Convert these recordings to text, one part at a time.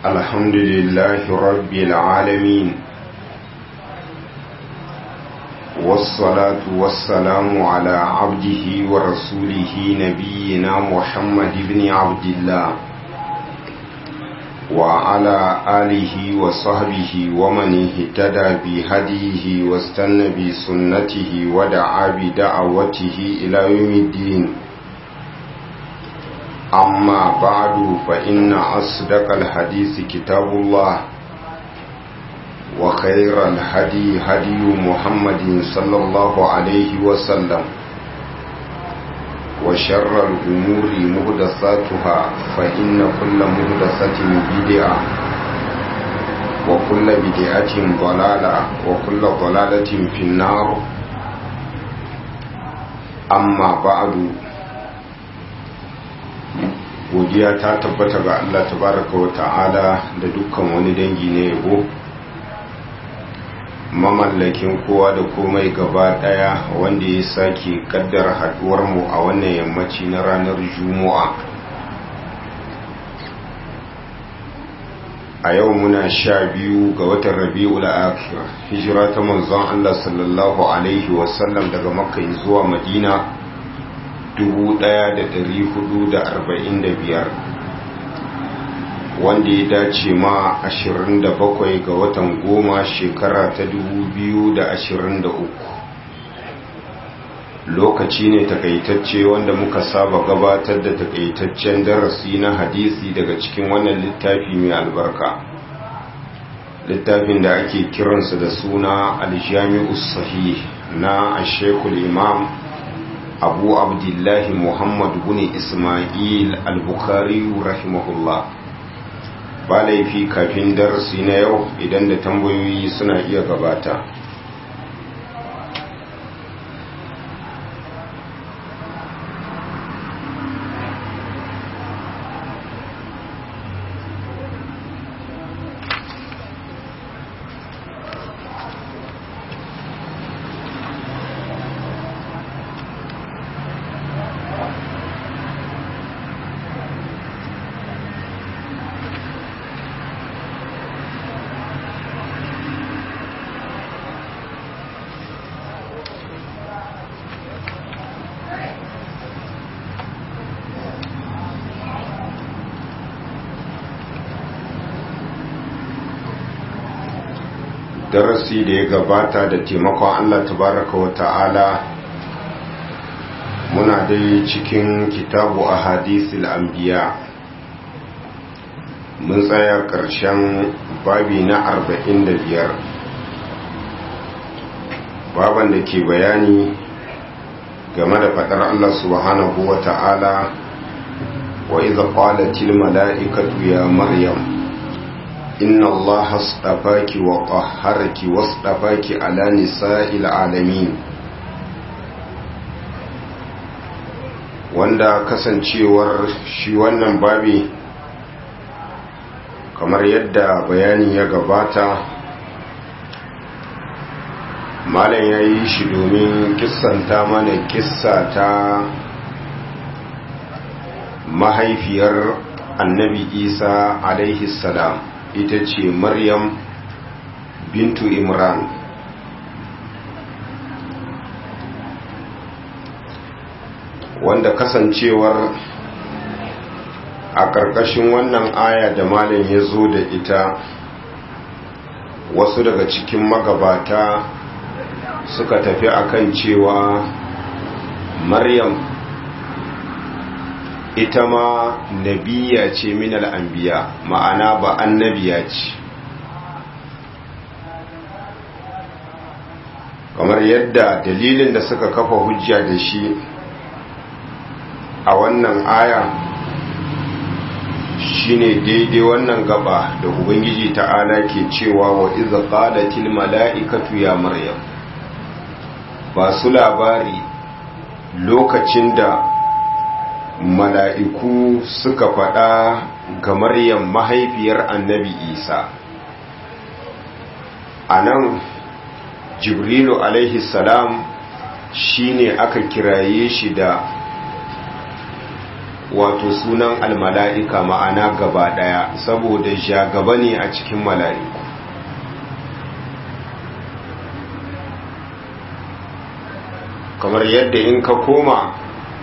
الحمد لله رب العالمين والصلاة والسلام على عبده ورسوله نبينا محمد بن عبد الله وعلى آله وصحبه ومن اهتدى بهديه واستنى بسنته ودعا بدعوته إلى يوم الدين أما بعد فإن أصدق الحديث كتاب الله وخير الهدي هدي محمد صلى الله عليه وسلم وشر الأمور مهدساتها فإن كل مهدسة بدعة وكل بدعة ضلالة وكل ضلالة في النار أما بعد godiya ta tabbata ga Allah tabaraka wa ta'ala da dukkan wani dangi na yabo mamallakin kowa da komai gaba daya wanda ya sake kaddara haduwar mu a wannan yammaci na ranar juma'a a yau muna sha biyu ga watan rabi'ul akhir hijira ta manzon Allah sallallahu alaihi wasallam daga makka zuwa madina 1445 wanda ya dace ma 27 ga watan goma shekara ta 2023 lokaci ne takaitacce wanda muka saba gabatar da takaitaccen darasi na hadisi daga cikin wannan littafi mai albarka littafin da ake kiransa da suna aljami'us sahih na ashekul imam abu abdullahi muhammad bin ismail al-bukhari rahimahullah ba laifi kafin darasi na yau idan da tambayoyi suna iya gabata darasi da ya gabata da taimakon Allah tabaraka wa ta'ala muna dai cikin kitabu a hadisul anbiya mun tsaya ƙarshen babi na arba'in da biyar baban da ke bayani game da faɗar Allah subhanahu wa ta'ala wa iza qalatil mala'ikatu ya maryam إن الله اصطفاك وطهرك واصطفاك على نساء العالمين wanda kasancewar shi wannan babi kamar yadda bayani ya gabata malam ya yi shi domin kissanta mana kissa ta mahaifiyar annabi isa alaihi salam ita ce maryam bintu imran wanda kasancewar a ƙarƙashin wannan aya da malam ya zo da ita wasu daga cikin magabata suka tafi akan cewa maryam ita ma nabiya ce minal anbiya ma'ana ba annabiya ce kamar yadda dalilin da suka kafa hujja da shi a wannan aya shine daidai wannan gaba da ubangiji ta'ala ke cewa wa iza qalatil mala'ikatu ya maryam ba su labari lokacin da mala'iku suka faɗa ga maryam mahaifiyar annabi isa a nan jibrilu alaihi salam shine aka kiraye shi da wato sunan almala'ika ma'ana gaba daya saboda gaba ne a cikin mala'iku kamar yadda in ka koma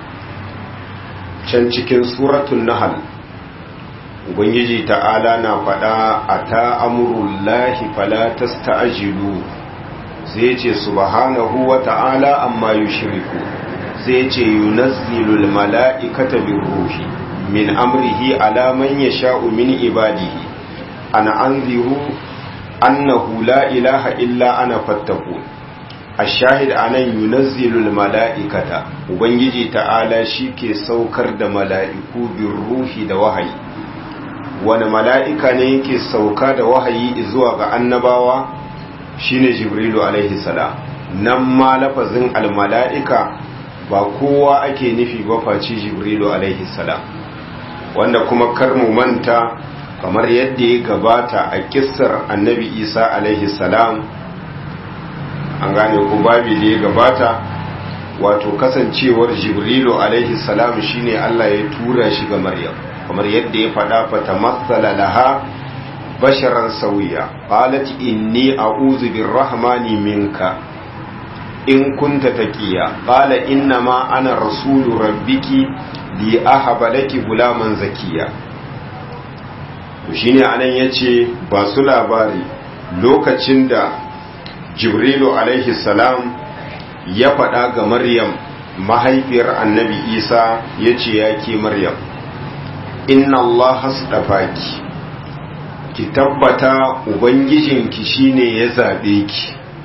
can cikin suratun nahal ubangiji ta'ala na faɗa a ta'amurullahi falatas ta'ajilu sai ce subhanahu wa ta'ala amma yushriku sai ce yunazzilul mala'ikata bin ruhi min amrihi ala man yasha'u min ibadihi ana anziru annahu la ilaha illa ana fattaqun ashahid anan yunazzilul mala'ikata ubangiji ta'ala ke saukar da mala'iku bin ruhi da wahayi wani mala'ika ne yake sauka da wahayi zuwa ga annabawa shine jibrilu alaihi salam nan ma lafazin almala'ika ba kowa ake nufi ba face jibrilu alaihi salam wanda kuma kar mu manta kamar yadda ya gabata a kissar annabi isa alaihi salam an gane ku babi da ya gabata wato kasancewar jibrilu alaihi salam shine Allah ya tura shi ga maryam kamar yadda ya faɗa fata matsala laha basharan sauya qalat inni a'udhu birrahmani minka in kunta taqiya qala inna ma ana rasulu rabbiki li ahaba laki gulaman zakiya to shine anan yace ba su labari lokacin da jibrilu alaihi salam ya faɗa ga maryam mahaifiyar annabi isa ya ce ya ke maryam inna allah hasdafaki ki tabbata ubangijinki shine ya zaɓe ki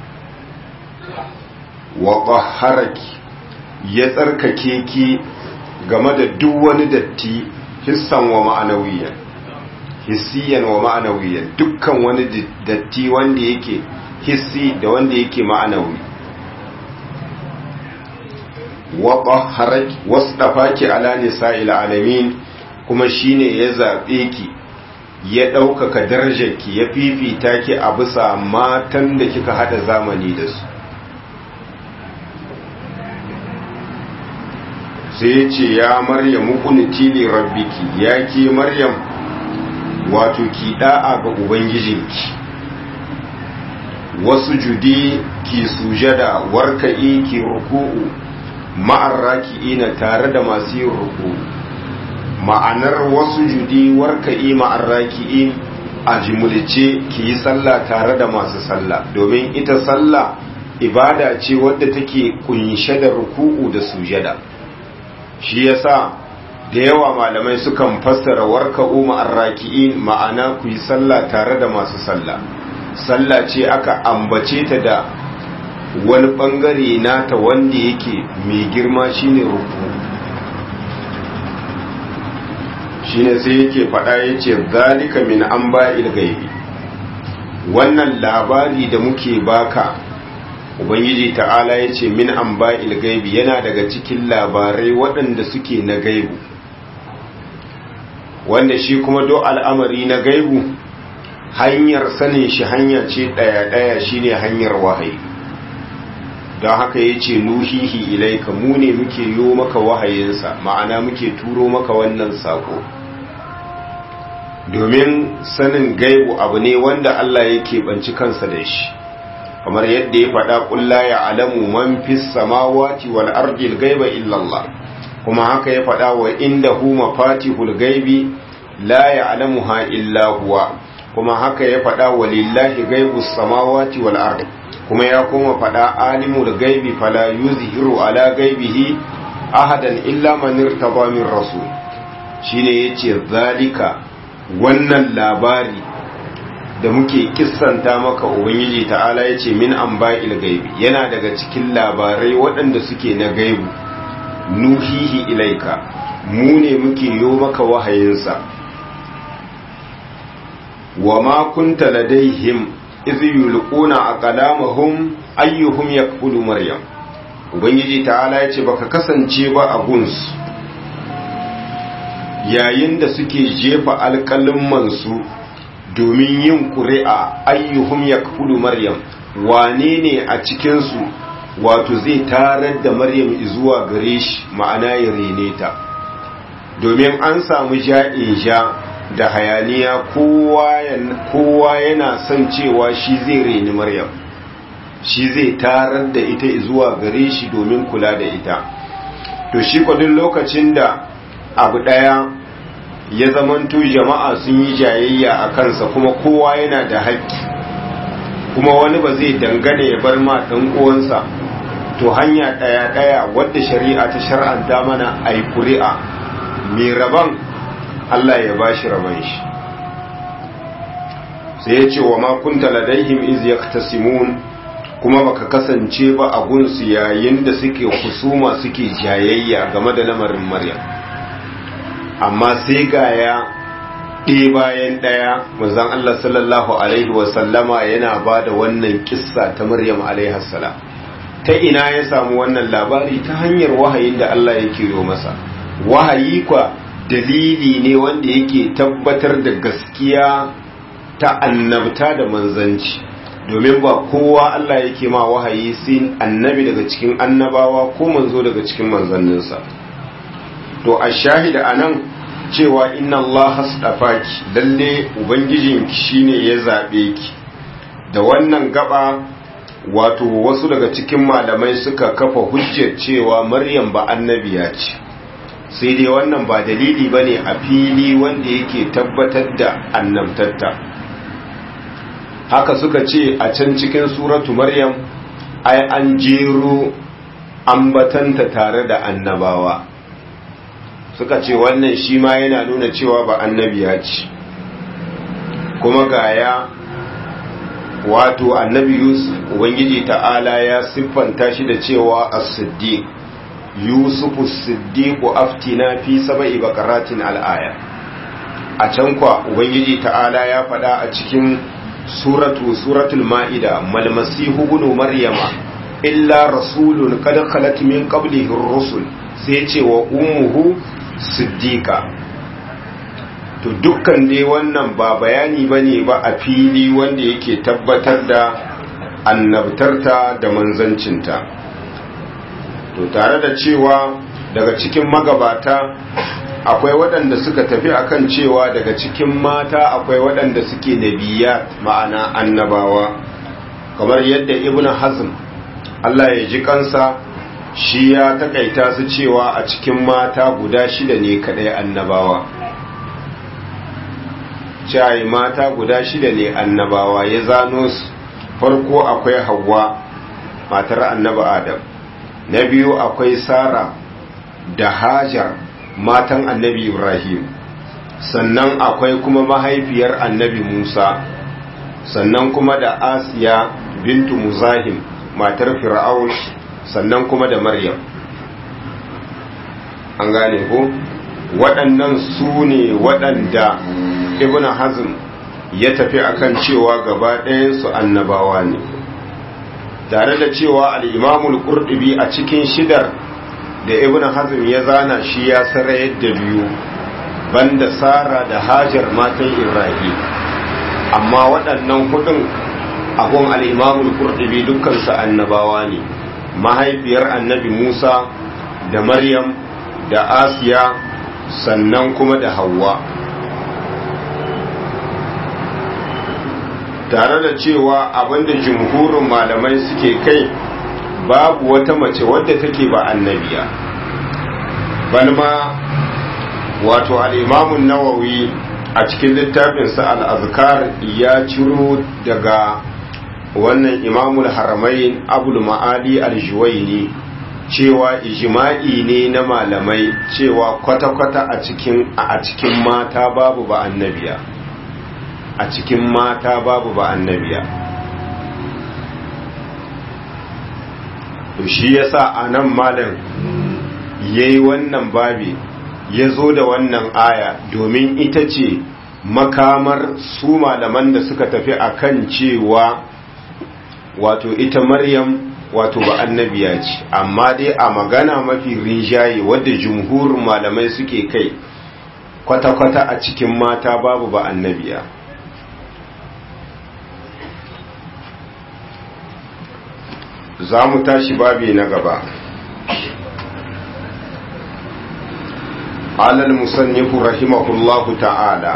wa ƙaharaki ya tsarkake ki game da duk wani datti hissan wa ma'anawiyan hissiyan wa ma'anawiyan dukkan wani datti wanda yake hissi da wanda yake ma'anawi wa tahharaki wasdafaki ala nisa'il alamin kuma shine ya zabe ki ya ɗaukaka darajarki ya fifita ki a bisa matan da kika hada zamani da su sai ya ce ya maryamu kunti li rabbiki ya ke maryam wato ki da'a ga ubangijinki wasu judi ki sujada warka'i ki ruku'u ma'ar raki'ina tare da masu yin ruku'u ma'anar wasu judi warka'i ma'ar raki'in a jimulce ki yi sallah tare da masu sallah domin ita sallah ibada ce wadda take kunshe da ruku'u da sujada shi yasa da yawa malamai sukan fassara warka'u ma'ar raki'in ma'ana ku yi sallah tare da masu sallah sallah ce aka ambace ta da wani bangare nata wanda yake mai girma shine ruku shine sai yake faɗa yace zalika min anba'il gaibi wannan labari da muke baka ubangiji ta'ala yace min anba'il gaibi yana daga cikin labarai waɗanda suke na gaibu wanda shi kuma do al'amari na gaibu hanyar sanin shi hanya ce ɗaya-ɗaya shine hanyar wahayi don haka ya ce nuhihi ilaika mu ne muke yo maka wahayinsa ma'ana muke turo maka wannan sako domin sanin gaibu abu ne wanda Allah ya keɓanci kansa da shi kamar yadda ya faɗa ƙulla ya alamu man fi samawati wal ardil gaiba illallah kuma haka ya faɗa wa inda hu mafatihul gaibi la ya alamuha illa huwa kuma haka ya faɗa wa lillahi gaibu samawati wal ard kuma ya kuma faɗa alimul gaibi fala yuzhiru ala gaibihi ahadan illa man irtaba min rasul shine yace zalika wannan labari da muke kissanta maka ubangiji ta'ala yace min anba'il gaibi yana daga cikin labarai waɗanda suke na gaibu nuhihi ilaika mu ne muke yo maka wahayinsa wa ma kunta ladaihim iz yulquna aqlamahum ayyuhum yakfulu maryam ubangiji ta'ala yace baka kasance ba a guns yayin da suke jefa alƙalin su domin yin ƙuri'a ayyuhum yakfulu maryam wane ne a cikin su wato zai tarar da maryam zuwa gare shi ma'ana ya rene ta domin an samu ja'in ja da hayaniya kowa yana son cewa shi zai reni maryam shi zai tarar da ita zuwa gare shi domin kula da ita to shi kwadin lokacin da abu daya ya zamanto jama'a sun yi jayayya a kansa kuma kowa yana da haƙƙi kuma wani ba zai dangane ya bar ma ɗan uwansa to hanya ɗaya ɗaya wadda shari'a ta shar'anta mana a yi kuri'a mai rabon Allah ya ba shi rabon shi sai ya ce wa makunta ladaihim iz yaktasimun kuma baka kasance ba a gunsu yayin da suke husuma suke jayayya game da lamarin maryam amma sai gaya ɗaya bayan ɗaya manzon Allah sallallahu alaihi wasallama yana ba da wannan kissa ta maryam alaihi salam ta ina ya samu wannan labari ta hanyar wahayin da Allah yake yi masa wahayi kwa dalili ne wanda yake tabbatar da gaskiya ta annabta da manzanci domin ba kowa Allah yake ma wahayi sai annabi daga cikin annabawa ko manzo daga cikin manzanninsa to a shahida anan cewa inna Allah hasdafaki lalle ubangijinki shine ya zabe ki da wannan gaba wato wasu daga cikin malamai suka kafa hujjar cewa maryam ba annabiya ce sai dai wannan ba dalili ba ne a fili wanda yake tabbatar da annabtatta haka suka ce a can cikin suratu maryam ai an jero ambatanta tare da annabawa suka ce wannan shi ma yana nuna cewa ba annabiya ce kuma gaya wato annabi yusuf ubangiji ta'ala ya siffanta shi da cewa as-siddiq yusufu siddiqu aftina fi sab'i baqaratin al-aya a can kwa ubangiji ta'ala ya faɗa a cikin suratu suratul ma'ida mal masihu ibn maryama illa rasulun qad khalat min qablihi ar-rusul sai ce wa ummuhu siddiqa to dukkan dai wannan ba bayani bane ba a fili wanda yake tabbatar da annabtarta da manzancinta to tare da cewa daga cikin magabata akwai waɗanda suka tafi akan cewa daga cikin mata akwai waɗanda suke nabiya ma'ana annabawa kamar yadda ibn hazm Allah ya ji kansa shi ya takaita su cewa a cikin mata guda shida ne kadai annabawa cai mata guda shida ne annabawa ya zano su farko akwai hawa matar annaba adam na biyu akwai sara da hajar matan annabi ibrahim sannan akwai kuma mahaifiyar annabi musa sannan kuma da asiya bintu muzahim matar fir'aun sannan kuma da maryam an gane ko waɗannan su ne waɗanda ibn hazm ya tafi akan cewa gaba ɗayansu annabawa ne tare da cewa al'imamul ƙurɗubi a cikin shidar da ibn hazm ya zana shi ya sarayar da biyu banda sara da hajar matan ibrahim amma waɗannan hudun abun al'imamul ƙurɗubi dukkansu annabawa ne mahaifiyar annabi musa da maryam da asiya sannan kuma da hawa tare da cewa abinda jumhurin malamai suke kai babu wata mace wadda take ba annabiya balma wato al'imamun nawawi a cikin littafinsa al'azkar ya ciro daga wannan imamul haramain abul ma'ali al-juwaini cewa ijma'i ne na malamai cewa kwata-kwata a cikin a cikin mata babu ba annabiya a cikin mata babu ba annabiya to shi yasa anan malam yayi wannan babi ya zo da wannan aya domin ita ce makamar su malaman da suka tafi akan cewa wato ita maryam wato ba annabiya ce amma dai a magana mafi rinjaye wadda jumhurin malamai suke kai kwata-kwata a cikin mata babu ba annabiya za mu tashi babi na gaba قال المصنف رحمه الله تعالى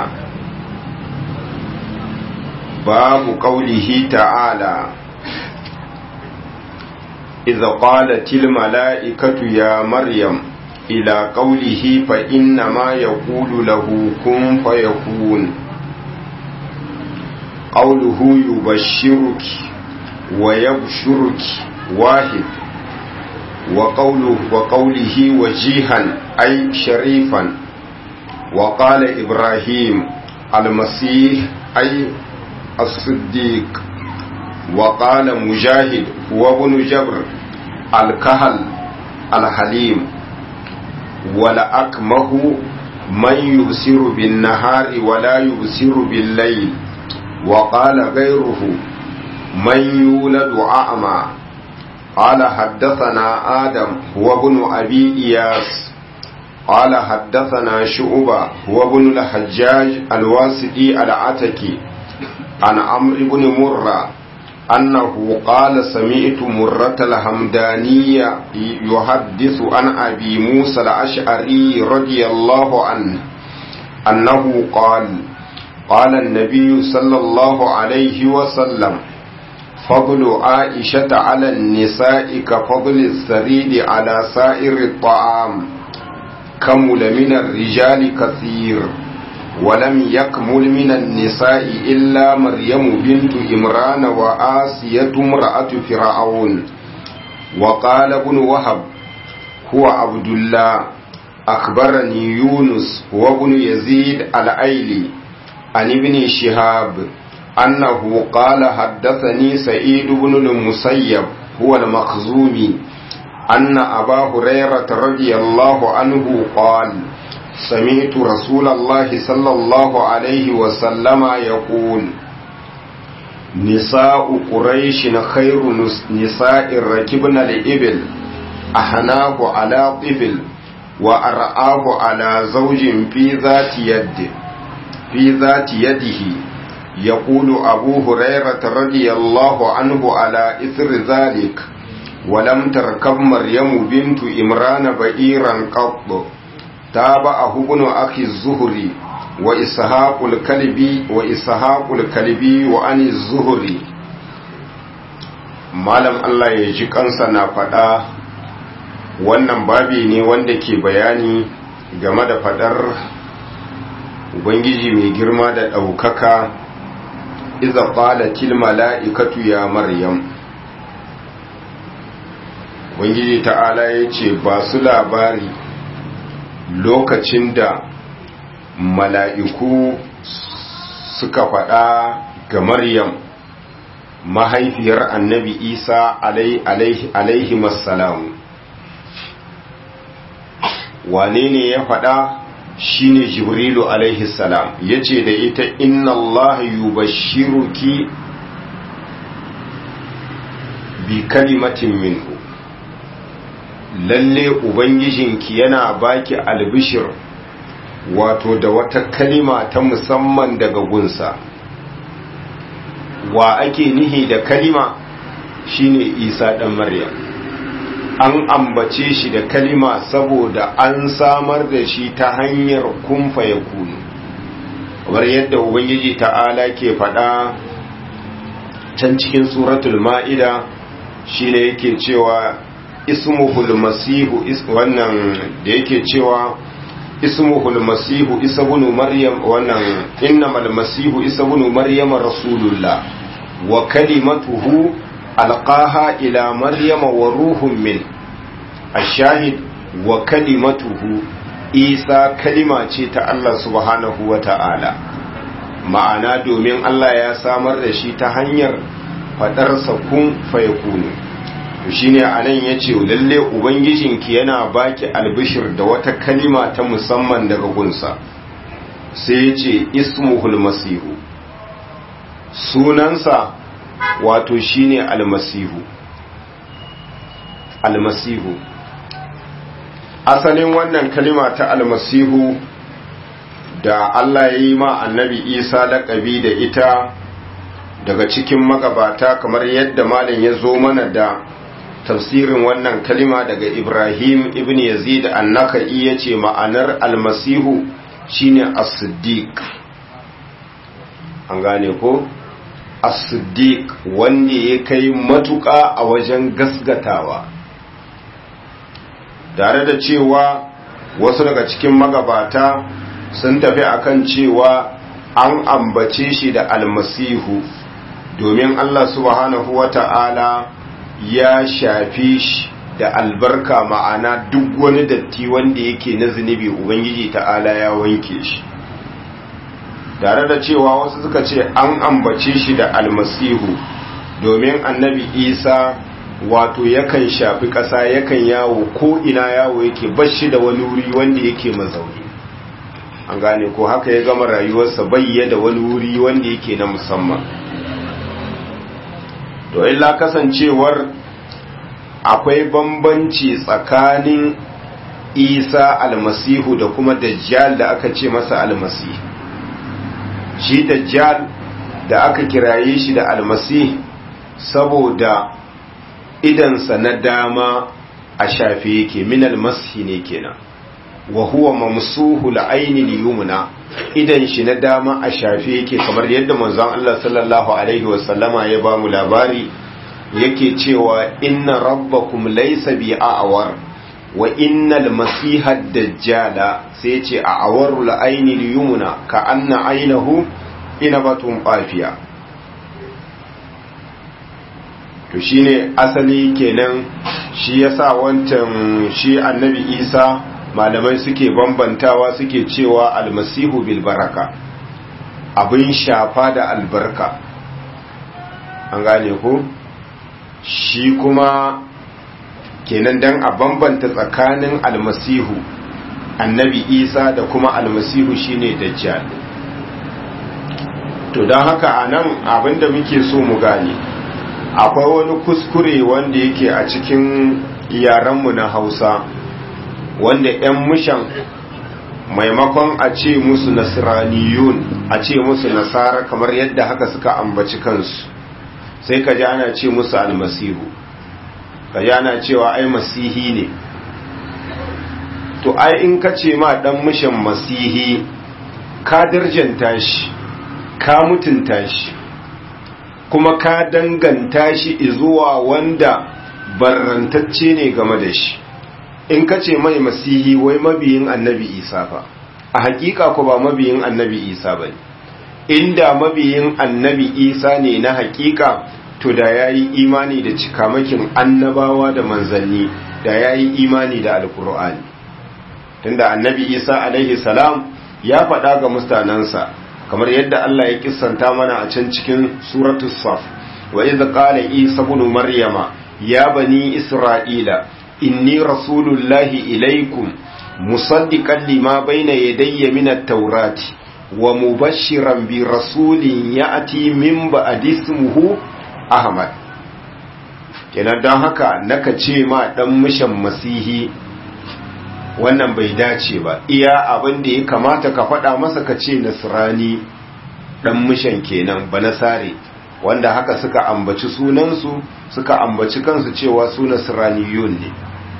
باب قوله تعالى إذا قالت الملائكة يا مريم إلى قوله فإنما يقول له كن فيكون قوله يبشرك ويبشرك واحد وقوله, وقوله وجيها أي شريفا وقال إبراهيم المسيح أي الصديق وقال مجاهد هو ابن جبر الكهل الحليم ولأكمه من يبصر بالنهار ولا يبصر بالليل وقال غيره من يولد أعمى قال حدثنا آدم هو ابن أبي إياس قال حدثنا شعبة هو ابن الحجاج الواسطي العتكي عن عمرو بن مرة أنه قال سمعت مرة الحمدانية يحدث عن أبي موسى الأشعري رضي الله عنه أنه قال قال النبي صلى الله عليه وسلم فضل عائشة على النساء كفضل السريد على سائر الطعام كمل من الرجال كثير ولم يكمل من النساء إلا مريم بنت إمران وآسية امرأة فرعون وقال ابن وهب هو عبد الله أخبرني يونس هو ابن يزيد الأيلي عن ابن شهاب أنه قال حدثني سعيد بن المسيب هو المخزومي أن أبا هريرة رضي الله عنه قال سمعت رسول الله صلى الله عليه وسلم يقول نساء قريش خير نساء ركبن الإبل أحناه على طفل وأرآه على زوج في ذات يد في ذات يده يقول أبو هريرة رضي الله عنه على إثر ذلك ولم تركب مريم بنت إمران بئيرا قط تابعه ابن أخي الزهري وإسحاق الكلبي وإسحاق الكلبي وأن الزهري malam Allah ya ji kansa na faɗa wannan babi ne wanda ke bayani game da faɗar Ubangiji mai girma da ɗaukaka iza qalatil mala'ikatu ya Maryam Ubangiji ta'ala ya ce ba su labari lokacin da mala'iku suka faɗa ga Maryam mahaifiyar annabi Isa alaihi masalamu wane ne ya faɗa shine Jibrilu alaihi salam yace da ita inna Allah yubashshiruki bi kalimatin minhu lalle ubangijinki yana baki albishir wato da wata kalima ta musamman daga gunsa wa ake nihi da kalima shine isa dan maryam an ambace shi da kalima saboda an samar da shi ta hanyar kumfa ya kunu kamar yadda ubangiji ta'ala ke faɗa can cikin suratul ma'ida shine yake cewa ismuhul masihu wannan da yake cewa ismuhul masihu isa bunu maryam wannan innamal masihu isa bunu maryam rasulullah wa kalimatuhu alqaha ila maryama wa ruhun min ashahid wa kalimatuhu isa kalima ce ta Allah subhanahu wa ta'ala ma'ana domin Allah ya samar da shi ta hanyar fadarsa kun fayakunu to shine anan yace lalle ubangijinki yana baki albishir da wata kalima ta musamman daga gunsa sai yace ismuhul masihu sunansa wato shine almasihu almasihu asalin wannan kalima ta almasihu da Allah ya yi ma annabi Isa laƙabi da ita daga cikin magabata kamar yadda malin ya zo mana da tafsirin wannan kalima daga ibrahim ibn yazid annaka'i ya ce ma'anar almasihu shine as-siddiq an gane ko as-siddiq wanda ya kai matuƙa a wajen gasgatawa tare da cewa wasu daga cikin magabata sun tafi akan cewa an ambace shi da almasihu domin Allah subhanahu wata'ala ya shafi shi da albarka ma'ana duk wani datti wanda yake na zunubi ubangiji ta'ala ya wanke shi tare da cewa wasu suka ce an ambace shi da almasihu domin annabi isa wato yakan shafi ƙasa yakan yawo ko ina yawo yake bashi da wani wuri wanda yake mazauni an gane ko haka ya gama rayuwarsa bayya da wani wuri wanda yake na musamman to illa kasancewar akwai bambanci tsakanin isa almasihu da kuma dajjal da aka ce masa almasih shi dajjal da aka kiraye shi da almasih saboda idansa na dama a shafe yake min almasihi ne kenan wa huwa mamsuhu la'aini liyumna idan shi na dama a shafe yake kamar yadda manzon Allah sallallahu alaihi wasallama ya ba mu labari yake cewa inna rabbakum laysa bi a'war wa innal masiha dajjala sai ce a'waru la'aini liyumna ka anna ainahu inabatun qafiya to shine asali kenan shi yasa wancan shi annabi Isa malamai suke bambantawa suke cewa almasihu bil baraka abin shafa da albarka an gane ku shi kuma kenan dan a bambanta tsakanin almasihu annabi isa da kuma almasihu shine dajjal to don haka a nan abinda muke so mu gane akwai wani kuskure wanda yake a cikin yarenmu na hausa wanda 'yan mushan maimakon a ce musu nasiraniyun a ce musu nasara kamar yadda haka suka ambaci kansu sai ka ji ana ce musu almasihu ka ji ana cewa ai masihi ne to ai in ka ce ma dan mushan masihi ka darjanta shi ka mutunta shi kuma ka danganta shi zuwa wanda barrantacce ne game da shi in ka ce mai masihi wai mabiyin annabi isa fa a hakika ko ba mabiyin annabi isa ba inda mabiyin annabi isa ne na hakika to da ya yi imani da cikamakin annabawa da manzanni da ya yi imani da alkur'ani tunda annabi isa alaihi salam ya faɗa ga mustanensa kamar yadda Allah ya kissanta mana a can cikin suratul saf wa idh qala isa ibn maryama ya bani isra'ila inni rasulullahi ilaikum musaddiqan lima bayna yadayya min at-taurati wa mubashiran bi rasulin ya'ti min ba'di ismihi ahmad kenan dan haka naka ce ma dan mishan masihi wannan bai dace ba iya abin da ya kamata ka faɗa masa ka ce nasrani dan mishan kenan ba nasare wanda haka suka ambaci sunansu suka ambaci kansu cewa su nasraniyun ne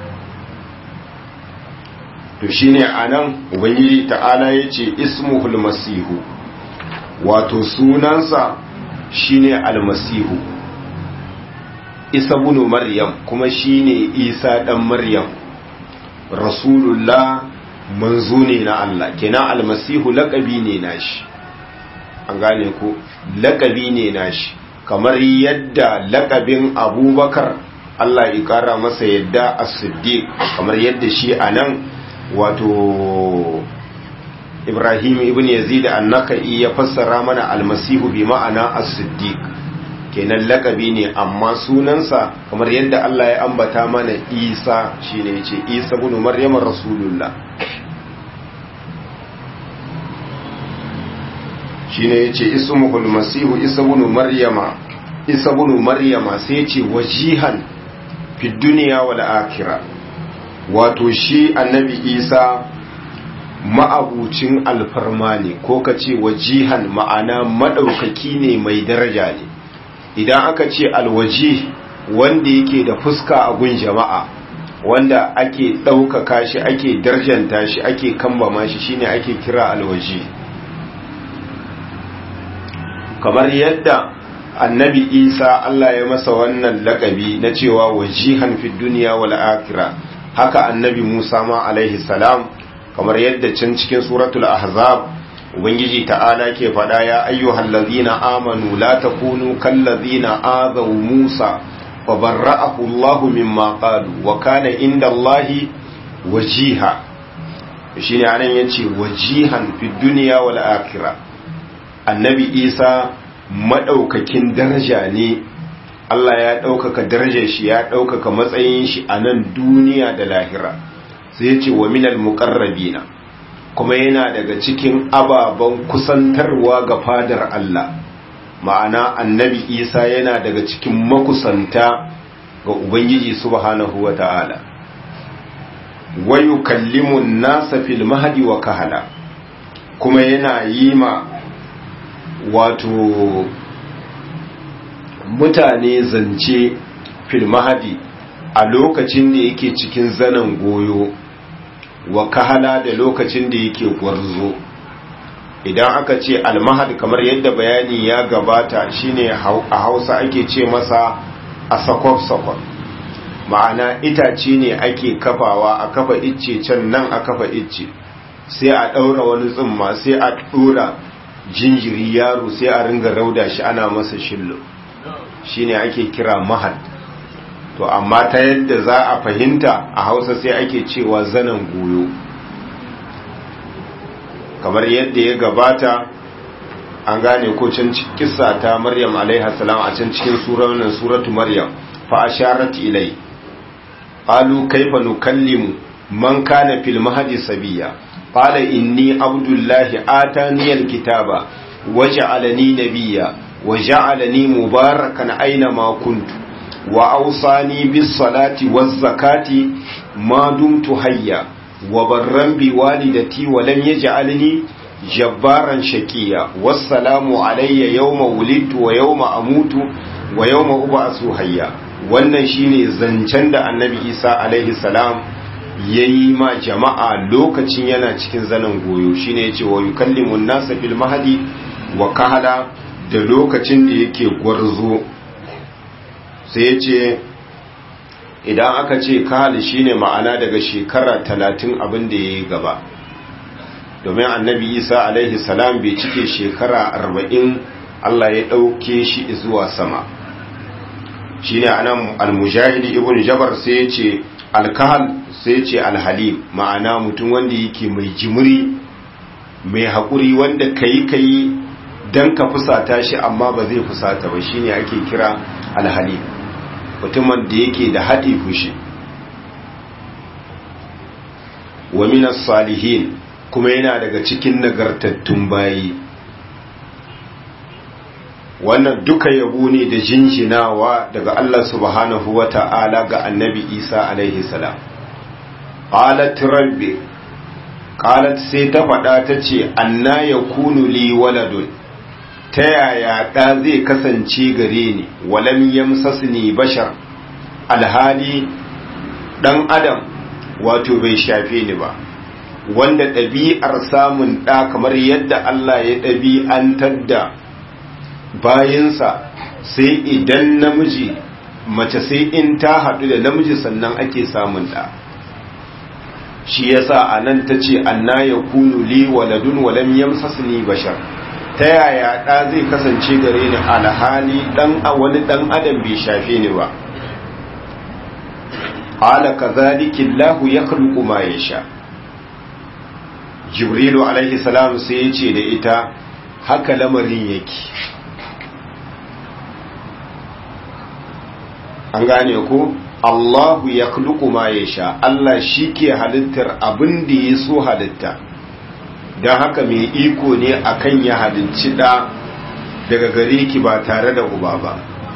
to shine anan ubangiji ta'ala yace ismuhul masihu wato sunansa shine almasihu isa ibn maryam kuma shine isa dan maryam rasulullah manzo ne na Allah kenan almasihu laqabi ne nashi an gane ko laqabi ne nashi kamar yadda laqabin abubakar Allah ya kara masa yadda as-siddiq kamar yadda shi anan wato ibrahim ibn yazid annaka'i ya fassara mana almasihu bi ma'ana as-siddiq kenan lakabi ne amma sunansa kamar yadda Allah ya ambata mana isa shine yace isa ibn maryam rasulullah shine yace ismuhul masihu isa ibn maryama isa ibn maryama sai yace wajihan fi dunya wal akhirah wato shi annabi isa ma'abucin alfarma ne ko ka ce wajihan ma'ana maɗaukaki ne mai daraja ne idan aka ce alwaji wanda yake da fuska a gun jama'a wanda ake ɗaukaka shi ake darjanta shi ake kambama shi shine ake kira alwaji kamar yadda annabi isa Allah ya masa wannan lakabi na cewa wajihan fi duniya wal akhirah haka annabi Musa ma alaihi salam kamar yadda can cikin suratul ahzab ubangiji ta'ala ke faɗa ya ayyuhal ladhina amanu la takunu kal ladhina azaw Musa fa barra'ahu Allahu mimma qalu wa kana inda Allahi wajiha shine anan yace wajihan fi duniya wal akhirah annabi Isa madaukakin daraja ne Allah ya ɗaukaka darajar shi ya ɗaukaka matsayin shi a nan duniya da lahira sai ya ce wa minal muqarrabina kuma yana daga cikin ababen kusantarwa ga fadar Allah ma'ana annabi Isa yana daga cikin makusanta ga Ubangiji subhanahu wa ta'ala wa yukallimu nasa fil mahdi wa kahala kuma yana yi ma wato mutane zance filmahadi a lokacin da yake cikin zanen goyo wa kahala da lokacin da yake gwarzo idan aka ce almahad kamar yadda bayani ya gabata shine a hausa ake ce masa a sakwaf-sakwaf ma'ana itace ne ake kafawa a kafa icce can nan a kafa icce sai a ɗaura wani tsumma sai a ɗora jinjiri yaro sai a ringa rauda shi ana masa shillo shine ake kira mahad to amma ta yadda za a fahimta a hausa sai ake cewa zanen goyo kamar yadda ya gabata an gane ko can kissa ta maryam alaiha salam a can cikin suranin suratu maryam fa asharat ilai qalu kayfa nukallimu man kana fil mahdi sabiya qala inni abdullahi atani alkitaba waj'alani nabiyya وجعلني مباركا أينما كنت وأوصاني بالصلاة والزكاة ما دمت حيا وبرا بوالدتي ولم يجعلني جبارا شكيا والسلام علي يوم ولدت ويوم أموت ويوم أبعث حيا wannan shine zancen da annabi isa alaihi salam ya yi ma jama'a lokacin yana cikin zanen goyo shine ya ce wa yukallimun nasa fil mahadi wa kahala da lokacin da yake gwarzo sai ya ce idan aka ce kahali shine ma'ana daga shekara talatin abin da ya yi gaba domin annabi isa alaihi salam bai cike shekara arba'in allah ya ɗauke shi zuwa sama shine anan almujahidi ibn jabar sai ya ce alkahal sai ya ce alhalim ma'ana mutum wanda yake mai jimiri mai haƙuri wanda kayi kayi don ka fusata shi amma ba zai fusata ba shine ake kira alhali mutumin da yake da haɗi fushi wa minas salihin kuma yana daga cikin nagartattun bayi wannan duka yabo ne da jinjinawa daga Allah subhanahu wa ta'ala ga annabi Isa alaihi salam qalat rabbi qalat sai ta faɗa ta ce anna yakunu li waladun ta yaya ɗa zai kasance gare ni walam yamsasni bashar alhali ɗan adam wato bai shafe ni ba wanda ɗabi'ar samun ɗa kamar yadda Allah ya ɗabi'antar da bayinsa sai idan namiji mace sai in ta haɗu da namiji sannan ake samun ɗa shi yasa a nan ta ce anna ya kunu li waladun walam yamsasni bashar ta yaya ɗa zai kasance gare ni alhali ɗan a wani ɗan adam bai shafe ni ba ala kazalika Allahu yakhluqu ma yasha Jibrilu alaihi salam sai ya ce da ita haka lamarin yake an gane ko Allahu yakhluqu ma yasha Allah shi ke halittar abin da ya so halitta don haka mai iko ne akan ya halicci da daga gare ki ba tare da uba ba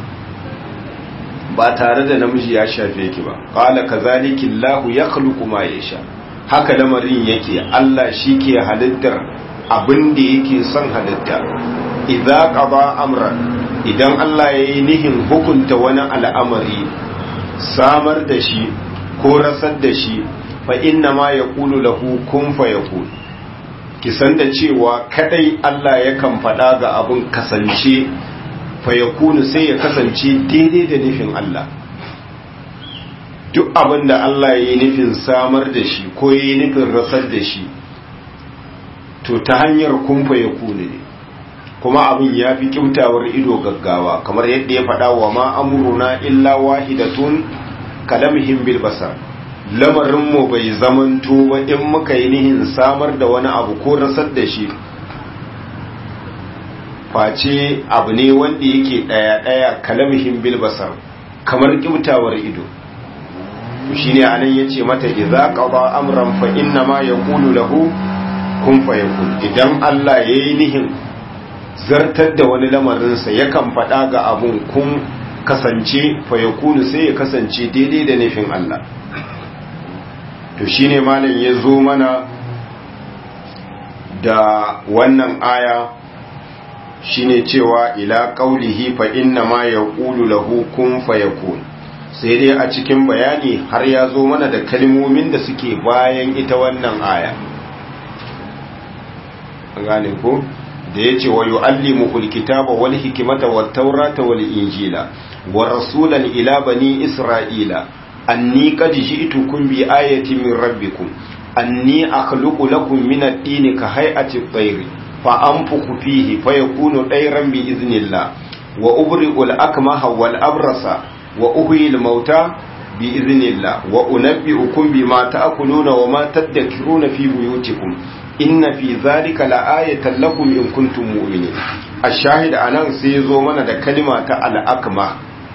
ba tare da namiji ya shafe ki ba qala kazalika Allahu yakhluqu ma yasha haka lamarin yake Allah shi ke halittar abin da yake son halitta idza qada amran idan Allah ya yi nihin hukunta wani al'amari samar da shi ko rasar da shi fa inna ma ya kulu lahu kun fa ya ki san da cewa kadai Allah yakan faɗa ga abin kasance fa ya sai ya kasance daidai da nufin Allah duk abin da Allah ya yi nufin samar da shi ko ya yi nufin rasar da shi to ta hanyar kumfa ya kune ne kuma abin ya fi kyautawar ido gaggawa kamar yadda ya faɗa wa ma amuruna illa wahidatun kalamhim bil basar lamarinmu bai zamanto ba in muka yi nihin samar da wani abu ko rasar da shi face abu ne wanda yake ɗaya-ɗaya kalamhim bil basar kamar kyautawar ido shine anan yace mata idza qada amran fa inna ma yaqulu lahu kun fayakun idan Allah yayi nihin zartar da wani lamarin sa yakan faɗa ga abun kun kasance fayakunu sai ya kasance daidai da nufin Allah to shine malam ya zo mana da wannan aya shine cewa ila qaulihi fa inna ma yaqulu lahu kun fayakun sai dai a cikin bayani har ya zo mana da kalmomin da suke bayan ita wannan aya gane ko da ya ce wa yu'allimuhu alkitaba wal hikmata wat taurata wal injila wa rasulan ila bani isra'ila anni qad ji'tukum bi ayatin min rabbikum anni akhluqu lakum min at-tini ka hay'ati at-tayr fa anfukhu fihi fayakunu tayran bi idhnillah wa ubri'u al-akmaha wal abrasa wa uhyi al-mauta bi idhnillah wa unabbi'ukum bima ta'kuluna wa ma tadhkuruna fi buyutikum inna fi zalika la'ayatan lakum in kuntum mu'minin ash-shahid anan sai zo mana da kalima ta al-akma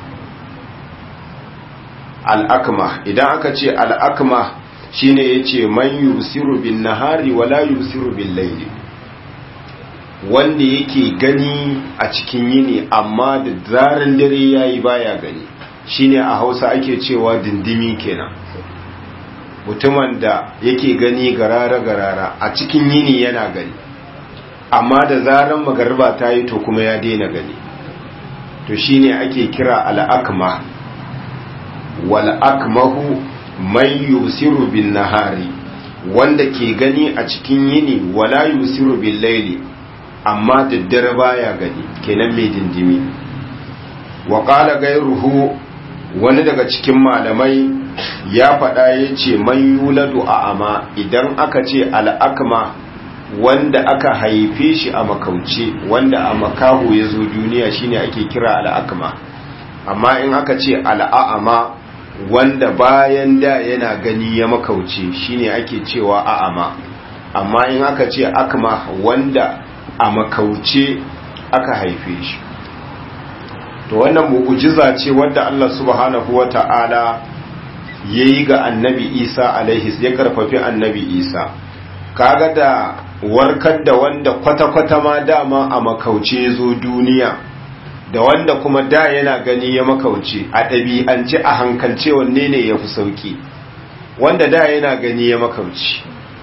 al-akma idan aka ce al-akma shine yace man yusiru bin nahari wala yusiru bil layli wanda yake gani a cikin yini amma da zaran dare yayi baya gani shine a Hausa ake cewa dindimi kenan mutumin da yake gani garara-garara a cikin yini yana gani amma da zaran magarba ta yi to kuma ya daina gani to shine ake kira al'akma wal'akmahu man yusiru bin nahari wanda ke gani a cikin yini wala yusiru bin laili amma daddare baya gani kenan mai dindimi wa qala gairuhu wani daga cikin malamai ya faɗa ya ce man yuladu a ama idan aka ce al'akma wanda aka haife shi a makauce wanda a makaho ya zo duniya shine ake kira al'akma amma in aka ce al'a'ama wanda bayan da yana gani ya makauce shine ake cewa a'ama amma in aka ce akma wanda a makauce aka haife shi to wannan mu'ujiza ce wadda Allah subhanahu wa ta'ala ya yi ga annabi isa alaihis ya karfafi annabi isa kaga da warkar da wanda kwata-kwata ma dama a makauce zo duniya da wanda kuma da yana gani ya makauce a ɗabi'ance a hankalce wanne ne ya fi sauki wanda da yana gani ya makauce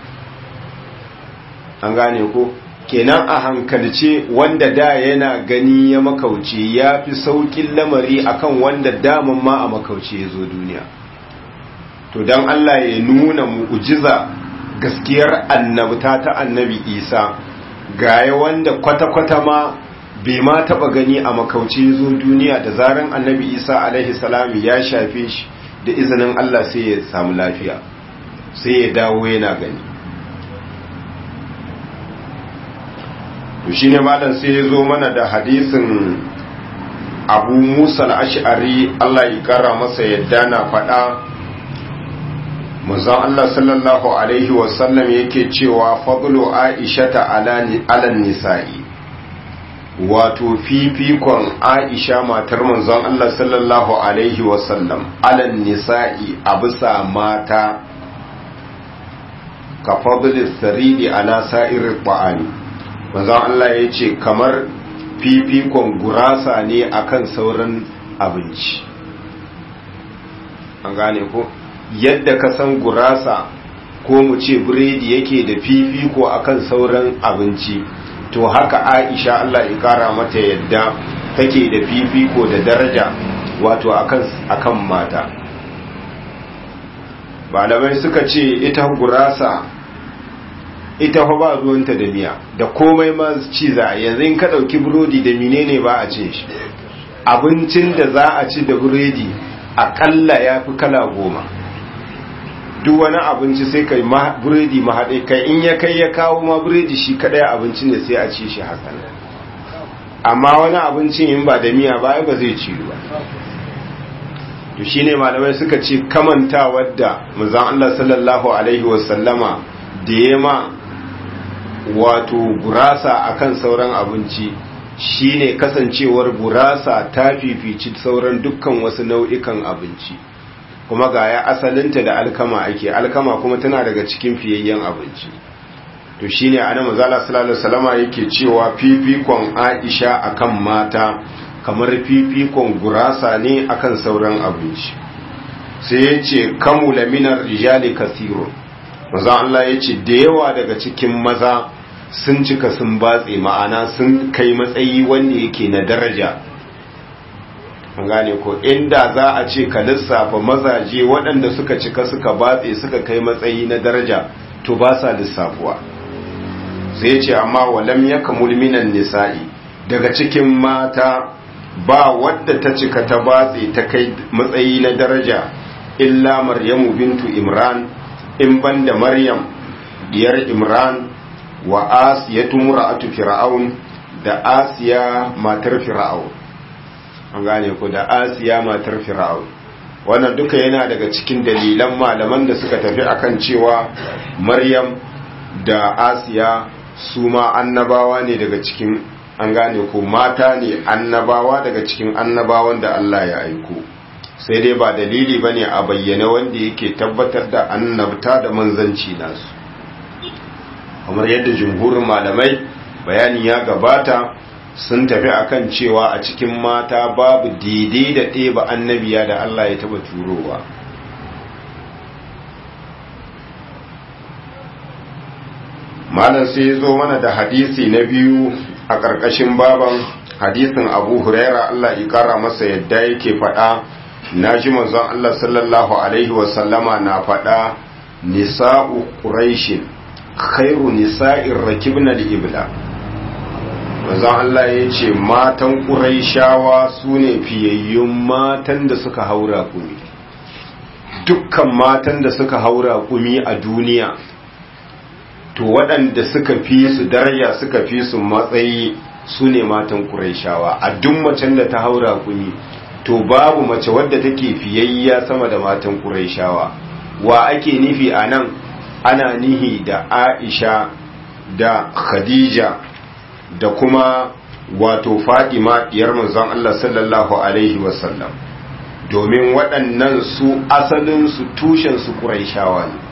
an gane ko kenan a hankalce wanda da yana gani ya makauce ya fi saukin lamari akan wanda daman ma a makauce ya zo duniya to don Allah ya nuna mu'ujiza gaskiyar annabta ta annabi isa gaya wanda kwata-kwata ma bai ma taba gani a makauce zo duniya da zaran annabi isa alaihi salami ya shafe shi da izinin Allah sai ya samu lafiya sai ya dawo yana gani to shine malam sai ya zo mana da hadisin abu musa al-ash'ari Allah ya kara masa yadda na faɗa manzon Allah sallallahu alaihi wasallam yake cewa fadlu aishata ala nisa'i wato fifikon aisha matar manzon Allah sallallahu alaihi wasallam ala nisa'i a bisa mata ka fadli saridi ala sa'irir ba'ani manzon Allah ya ce kamar fifikon gurasa ne akan sauran abinci an gane ko yadda ka san gurasa ko mu ce biredi yake da fifiko akan sauran abinci to haka aisha Allah ya kara mata yadda take da fifiko da daraja wato akan mata malamai suka ce ita gurasa ita fa ba ruwanta da miya da komai ma ci za yanzu in ka ɗauki burodi da menene ba a cin shi abincin da za a ci da buredi akalla ya fi kala goma duk wani abinci sai kai buredi mahaɗe kai in ya kai ya kawo ma buredi shi kaɗai abinci ne sai a ci shi haka amma wani abincin in ba da miya ba ba zai ci ba to shine malamai suka ce kamanta wadda manzon Allah sallallahu alaihi wasallama da yema wato gurasa akan sauran abinci shine kasancewar gurasa ta fifici sauran dukkan wasu nau'ikan abinci kuma ga ya asalinta da alkama ake alkama kuma tana daga cikin fiyayyen abinci to shine ana manzala sallallahu alaihi wasallama yake cewa fifikon Aisha akan mata kamar fifikon gurasa ne akan sauran abinci sai ya ce kamula minar rijali kasiro maza Allah ya ce da yawa daga cikin maza sun cika sun batse ma'ana sun kai matsayi wanda yake na daraja gane ko inda za a ce ka lissafa mazaje waɗanda suka cika suka batse suka kai matsayi na daraja to ba sa lissafuwa sai ce amma walam ya kamul minan nisa'i daga cikin mata ba wadda ta cika ta batse ta kai matsayi na daraja illa maryamu bintu imran in banda maryam diyar imran wa asiyatu mura'atu fir'aun da asiya matar fir'aun an gane ku da asiya matar fir'aun wannan duka yana daga cikin dalilan malaman da suka tafi akan cewa maryam da asiya su ma annabawa ne daga cikin an gane ko mata ne annabawa daga cikin annabawan da Allah ya aiko sai dai ba dalili bane a bayyana wanda yake tabbatar da annabta da manzanci nasu kamar yadda jumhurin malamai bayani ya gabata sun tafi akan cewa a cikin mata babu daidai da ɗeba annabiya da Allah ya taba turowa malam sai ya zo mana da hadisi na biyu a ƙarƙashin baban hadisin abu huraira Allah ya ƙara masa yadda yake faɗa na ji manzon Allah sallallahu alaihi wasallama na faɗa nisa'u quraishin khairu nisa'ir rakibna al-ibla manzon Allah ya ce matan quraishawa sune fiyayyun matan da suka haura kumi dukkan matan da suka haura kumi a duniya to waɗanda suka fi su daraja suka fi su matsayi su ne matan ƙuraishawa a duk macen da ta haura kuni to babu mace wadda take fiyayya sama da matan ƙuraishawa wa ake nufi a nan ana nihi da aisha da khadija da kuma wato fadima diyar manzon Allah sallallahu alaihi wasallam domin waɗannan su asalinsu tushensu ƙuraishawa ne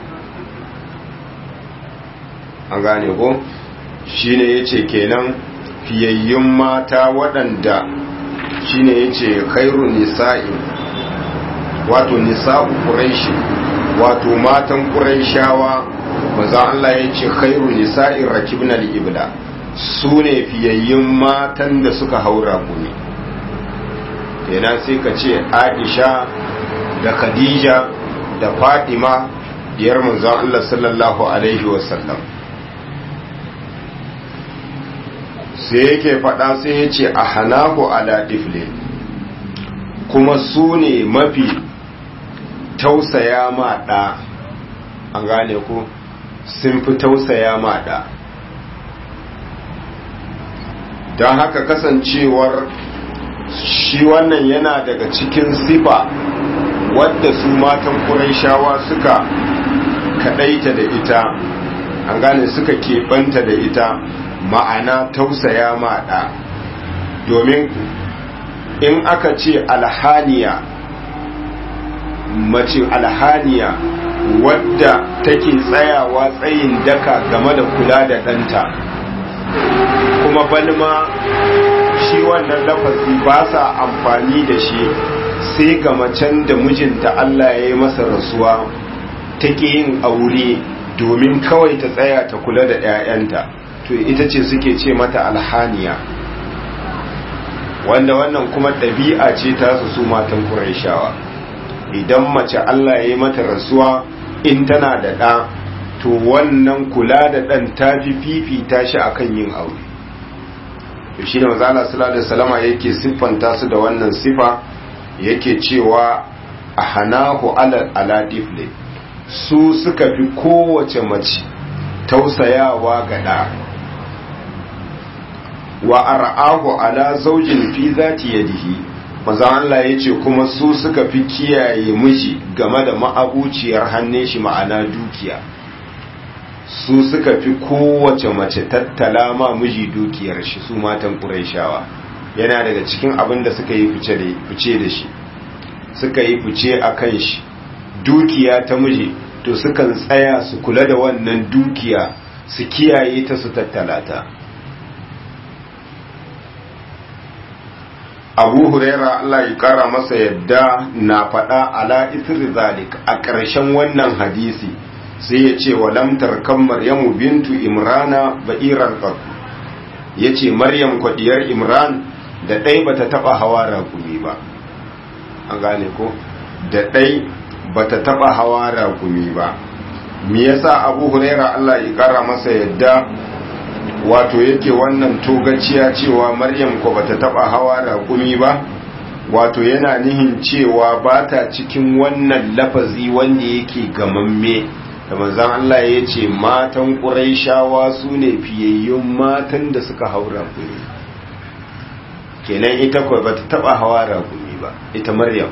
an gane ko shi ne ya ce kenan fiyayyun mata waɗanda shi ne ya ce khairu nisa'i wato nisa'u ƙuraishi wato matan ƙuraishawa maza Allah ya ce khairu nisa'in rakibnal ibla su ne fiyayyun matan da suka haura kuni kenan sai ka ce aisha da khadija da fatima diyar manzon Allah sallallahu alaihi wasallam sai yake faɗa sai ya ce a hanahu ala difle kuma su ne mafi tausaya ma ɗa an gane ku sun fi tausaya ma ɗa don haka kasancewar shi wannan yana daga cikin sifa wadda su matan ƙuraishawa suka kaɗaita da ita an gane suka keɓanta da ita ma'ana tausaya maɗa domin in aka ce alhaniya mace alhaniya wadda take tsayawa tsayin daka game da kula da ɗanta kuma balma shi wannan lafazi ba sa amfani da shi sai ga macen da mijinta Allah ya yi masa rasuwa take yin aure domin kawai ta tsaya ta kula da 'ya'yanta to ita ce suke ce mata alhaniya wanda wannan kuma ɗabi'a ce ta su su matan ƙuraishawa idan mace Allah ya yi mata rasuwa in tana da ɗa to wannan kula da ɗan ta fi fifita shi akan yin aure to shi da mazala sallallahu salama yake siffanta su da wannan sifa yake cewa a hanahu ala difle su suka fi kowace mace tausayawa ga ɗa wa ar'ahu ala zaujin fi zati yadihi manzon Allah yace kuma su suka fi kiyaye miji game da ma'abuciyar hannun shi ma'ana dukiya su suka fi kowace mace tattala ma miji dukiyar shi su matan Qurayshawa yana daga cikin abin da suka yi fice da fice da shi suka yi fice akan shi dukiya ta miji to sukan tsaya su kula da wannan dukiya su kiyaye ta su tattala ta abu huraira Allah ya kara masa yadda na faɗa ala isri zalik a ƙarshen wannan hadisi sai ya ce wa lamtar kan maryamu bintu imrana ba'iran qat ya ce maryam kwadiyar imran da ɗai bata taɓa hawa rakumi ba an gane ko da ɗai bata taɓa hawa rakumi ba me yasa abu huraira Allah ya kara masa yadda wato yake wannan togaciya cewa maryam ko bata taba hawa raƙumi ba wato yana nihin cewa ba ta cikin wannan lafazi wanda yake gamamme da manzan Allah ya ce matan ƙuraishawa su ne fiyayyun matan da suka hau raƙumi kenan ita ko bata taba hawa raƙumi ba ita maryam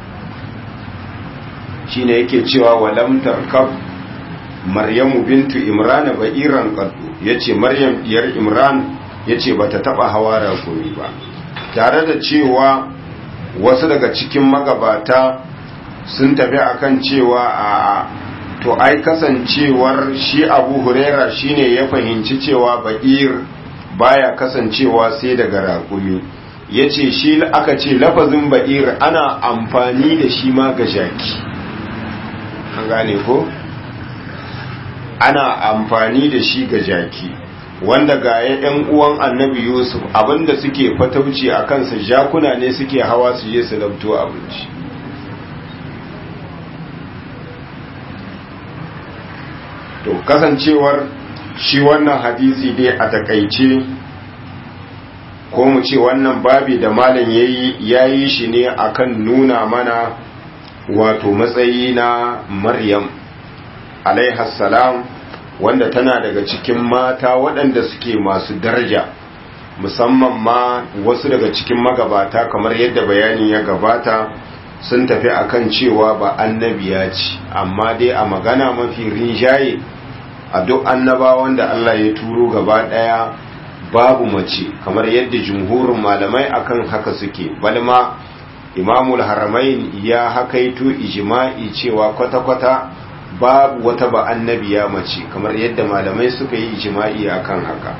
shine yake cewa walam tarkab maryamu bintu imran ba'iran qaddu yace maryam diyar imran yace bata taba hawa rakumi ba tare da cewa wasu daga cikin magabata sun tafi akan cewa a to ai kasancewar shi abu huraira shine ya fahimci cewa ba'ir baya kasancewa sai daga rakumi yace shi aka ce lafazin ba'ir ana amfani da shi ma ga jaki an gane ko ana amfani da shi ga jaki wanda ga yan uwan annabi yusuf abinda suke fatauci a kansa jakuna ne suke hawa su je su labto abinci to kasancewar shi wannan hadisi dai a takaice ko mu ce wannan babi da malam yayi yayi shi ne akan nuna mana wato matsayi na maryam salam wanda tana daga cikin mata waɗanda suke masu daraja musamman ma wasu daga cikin magabata kamar yadda bayani ya gabata sun tafi akan cewa ba annabiya ce amma dai a magana mafi rinjaye a duk annabawan da Allah ya turo gaba ɗaya babu mace kamar yadda jumhurin malamai akan haka suke balma imamul haramain ya hakaito ijma'i cewa kwata-kwata babu wata ba annabiya mace kamar yadda malamai suka yi ijma'i akan haka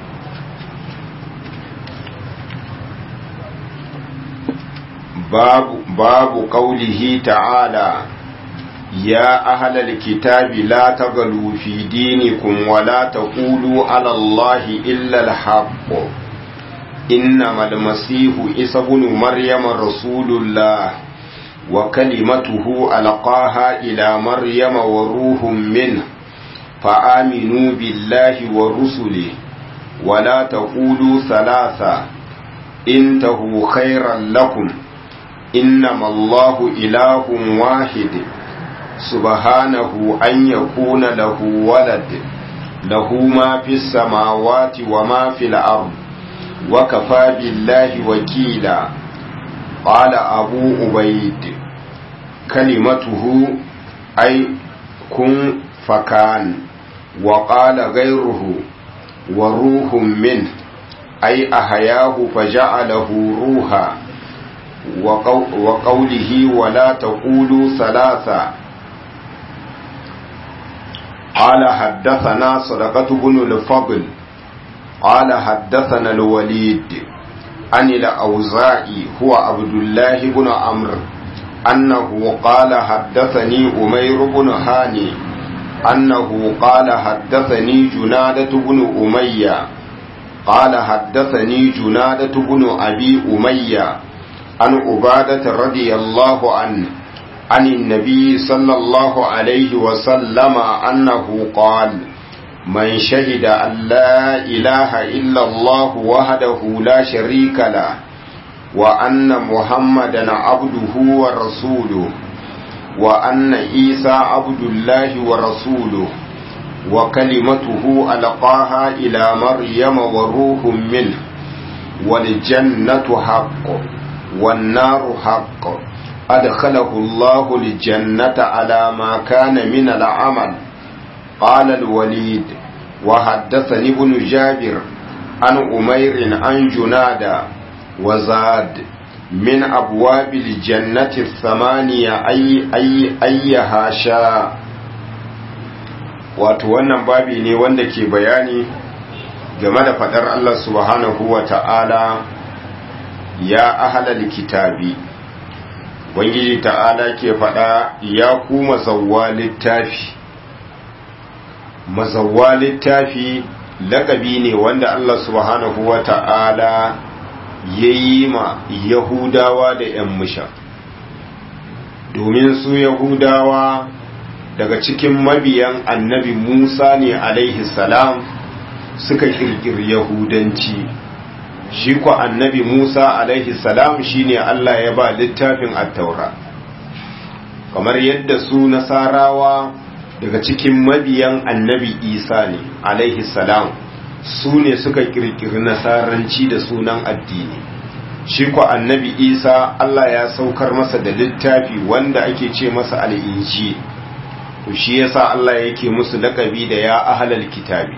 babu babu qaulihi ta'ala ya ahlal kitabi la taghlu fi dinikum wa la taqulu 'ala allahi illa al-haqq innamal masihu isa ibn maryama rasulullah وكلمته ألقاها إلى مريم وروح منه فآمنوا بالله ورسله ولا تقولوا ثلاثة انتهوا خيرا لكم إنما الله إله واحد سبحانه أن يكون له ولد له ما في السماوات وما في الأرض وكفى بالله وكيلا قال أبو عبيد كلمته أي كن فكان وقال غيره وروح منه أي أحياه فجعله روحا وقوله ولا تقولوا ثلاثة قال حدثنا صدقة بن الفضل قال حدثنا الوليد عن الأوزاعي هو عبد الله بن عمرو أنه قال حدثني أمير بن هاني أنه قال حدثني جنادة بن أمية قال حدثني جنادة بن أبي أمية عن عبادة رضي الله عنه عن النبي صلى الله عليه وسلم أنه قال من شهد أن لا إله إلا الله وحده لا شريك له وأن محمدا عبده ورسوله وأن عيسى عبد الله ورسوله وكلمته ألقاها إلى مريم وروح منه والجنة حق والنار حق أدخله الله الجنة على ما كان من العمل قال الوليد وحدثني ابن جابر عن أمير عن جنادة وزاد من أبواب الجنة الثمانية أي أي أيها شاء wato wannan babi ne wanda ke bayani game da fadar Allah subhanahu wa ta'ala ya ahalal kitabi Ubangiji ta'ala ke fada ya ku mazawwa littafi mazawwa littafi lakabi ne wanda Allah subhanahu wa ta'ala ya yi ma Yahudawa da ‘yan musha domin su Yahudawa daga cikin mabiyan annabi Musa ne alaihi salam suka kirkiri Yahudanci shi ko annabi Musa alaihi salam shine Allah ya ba littafin attaura kamar yadda su nasarawa daga cikin mabiyan annabi Isa ne alaihi salam su ne suka kirkiri nasaranci da sunan addini shi ko annabi Isa Allah ya saukar masa da littafi wanda ake ce masa al'inji to shi yasa Allah yake musu lakabi da ya ahlal kitabi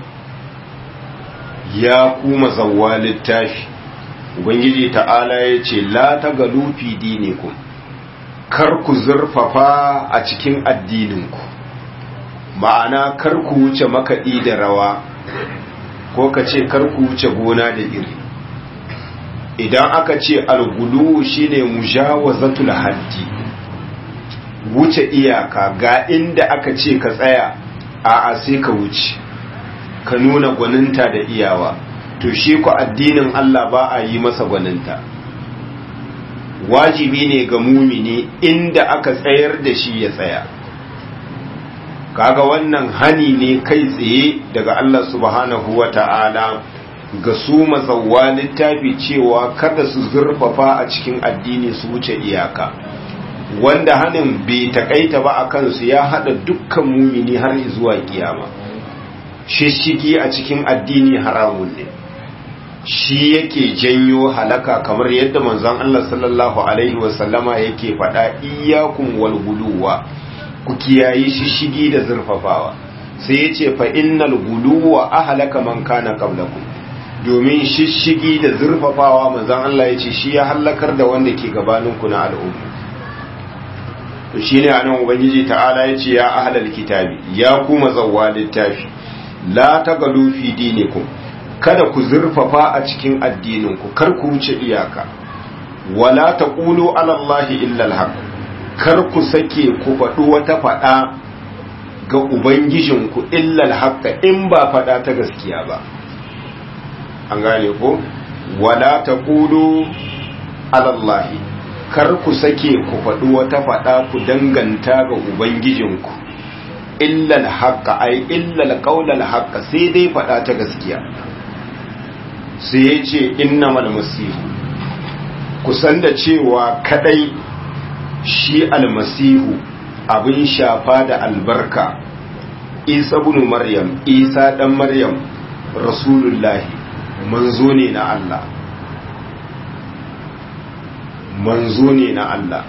ya kuma zawwa littafi ubangiji ta'ala ya ce la ta galu fi dinikum kar ku zurfafa a cikin addininku ma'ana kar ku wuce makaɗi da rawa ko ka ce kar ku wuce gona da iri idan aka ce algulu shine mujawazatul haddi wuce iyaka ga inda aka ce ka tsaya a sai ka wuce ka nuna gwaninta da iyawa to shi ku addinin Allah ba a yi masa gwaninta wajibi ne ga mumini inda aka tsayar da shi ya tsaya kaga wannan hani ne kai tsaye daga Allah subhanahu wa ta'ala ga su mazawwa littafi cewa kada su zurfafa a cikin addini su wuce iyaka wanda hanin bai takaita ba a kansu ya hada dukkan mumini har zuwa kiyama shishigi a cikin addini haramun ne shi yake janyo halaka kamar yadda manzon Allah sallallahu alaihi wasallama yake faɗa iyyakum wal guluwa ku kiyayi shishigi da zurfafawa sai yace fa innal guluwa ahlaka man kana qablakum domin shishigi da zurfafawa manzon Allah yace shi ya halakar da wanda ke gabaninku na al'umma to shine anan ubangiji ta'ala yace ya ahlal kitabi ya kuma zawwa littafi la tagalu fi dinikum kada ku zurfafa a cikin addininku kar ku wuce iyaka wala taqulu ala allahi illa alhaq kar ku sake ku faɗi wata faɗa ga ubangijinku illa alhaq in ba faɗa ta gaskiya ba an gane ko wala taqulu ala allahi kar ku sake ku faɗi wata faɗa ku danganta ga ubangijinku illal haqqa ai illal qaulal haqqa sai dai faɗa ta gaskiya sai ya ce innamal masihu kusan da cewa kadai shi almasihu abin shafa da albarka isa bin maryam isa dan maryam rasulullahi manzo ne na Allah manzo ne na Allah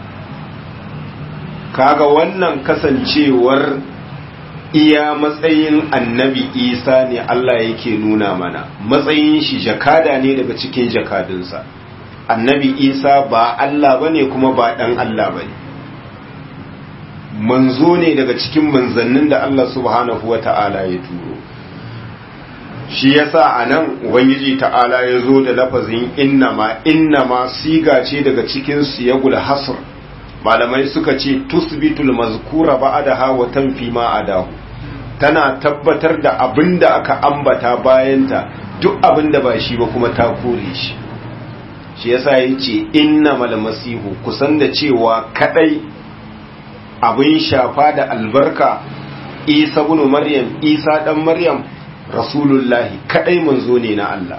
kaga wannan kasancewar iya matsayin annabi isa ne Allah yake nuna mana matsayin shi jakada ne daga cikin jakadunsa annabi isa ba Allah bane kuma ba dan Allah bane manzo ne daga cikin manzannin da Allah subhanahu wata'ala ya turo shi yasa anan ubangiji ta'ala ya zo da lafazin innama innama siga ce daga cikin siyagul hasr malamai suka ce tusbitul mazkura ba'daha wa tanfi ma adahu tana tabbatar da abinda aka ambata bayanta duk abin da ba shi ba kuma ta kore shi shi yasa ya ce inna malmasihu kusan da cewa kadai abin shafa da albarka isa bin maryam isa dan maryam rasulullahi kadai manzo ne na Allah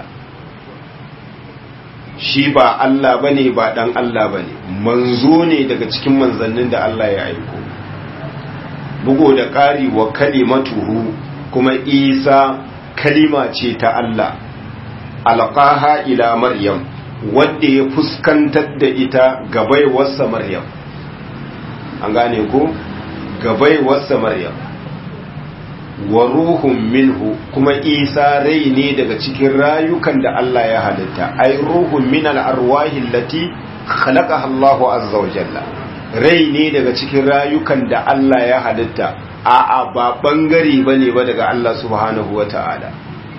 shi ba Allah bane ba dan Allah bane manzo ne daga cikin manzannin da Allah ya aiko bugo da ƙari wa kalimatuhu kuma isa kalima ce ta Allah alqaha ila maryam wanda ya fuskantar da ita gabaiwarsa maryam an gane ko gabaiwarsa maryam wa ruhun minhu kuma isa rai ne daga cikin rayukan da Allah ya halitta ai ruhun min al-arwahi allati khalaqaha Allahu azza wa jalla rai ne daga cikin rayukan da Allah ya halitta a a ba bangare bane ba daga Allah subhanahu wa ta'ala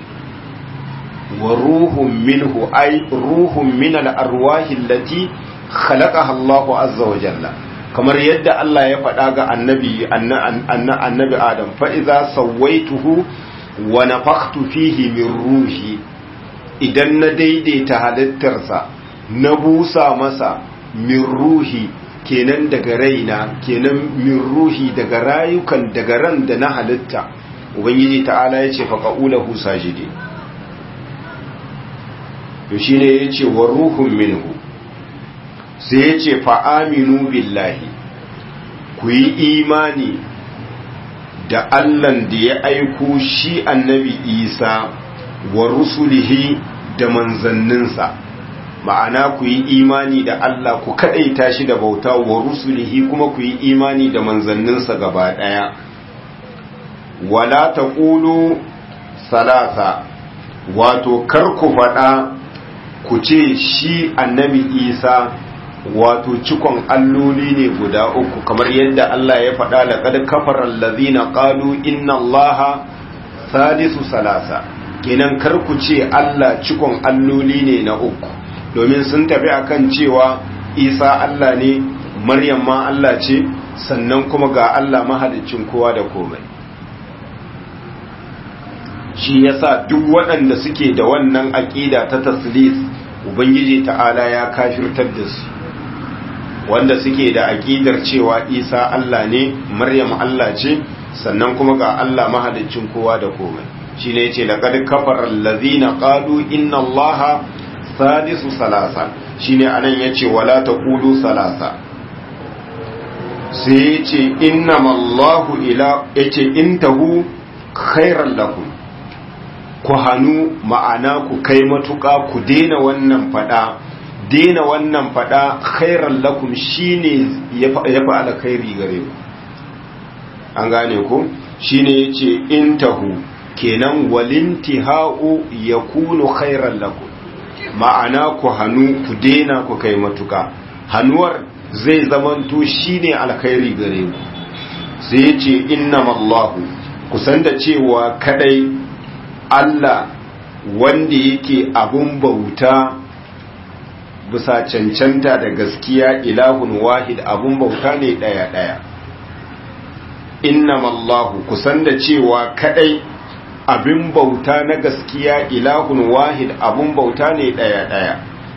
wa ruhun minhu ai ruhun min al-arwahi allati khalaqaha Allahu azza wa jalla kamar yadda Allah ya faɗa ga annabi annabi Adam fa iza sawaituhu wa nafakhtu fihi min ruhi idan na daidaita halittarsa na busa masa min ruhi kenan daga raina kenan min ruhi daga rayukan daga ran da na halitta ubangiji ta'ala ya ce faqaulahu sajidi to shine yace wa ruhun minhu sai ya ce fa'aminu billahi ku yi imani da Allahn da ya aiko shi annabi Isa wa rusulihi da manzanninsa ma'ana ku yi imani da Allah ku kaɗaita shi da bauta wa rusulihi kuma ku yi imani da manzanninsa gaba ɗaya wala ta ƙulu salasa wato kar ku faɗa ku ce shi annabi Isa wato cikon alloli ne guda uku kamar yadda Allah ya faɗa laqad kafara allazina qalu inna allaha sadisu salasa kenan kar ku ce Allah cikon alloli ne na uku domin sun tafi akan cewa Isa Allah ne Maryam ma Allah ce sannan kuma ga Allah mahaliccin kowa da komai shi yasa duk waɗanda suke da wannan aƙida ta taslis ubangiji ta'ala ya kafirtar da su wanda suke da aƙidar cewa isa Allah ne maryam Allah ce sannan kuma ga Allah mahalicin kowa da komai shi ne ce laƙad kafar allazina qalu inna allaha sadisu salasa shine anan yace wala taqulu salasa sai yace innamallahu ila yace intahu khairan lakum ku hanu ma'ana ku kai matuƙa ku daina wannan fada daina wannan fada khairan lakum shine ya fi alkhairi gare ku an gane ku shine yace intahu kenan walintihau yakunu khairan lakum ma'ana ku hanu ku daina ku kai matuƙa hanuwar zai zamanto shine alkhairi gare ku sai yace innamallahu kusan da cewa kadai Allah wanda yake abun bauta bisa cancanta da gaskiya ilahun wahid abun bauta ne ɗaya ɗaya innamallahu kusan da cewa kadai abin bauta na gaskiya ilahun wahid abun bauta ne ɗaya ɗaya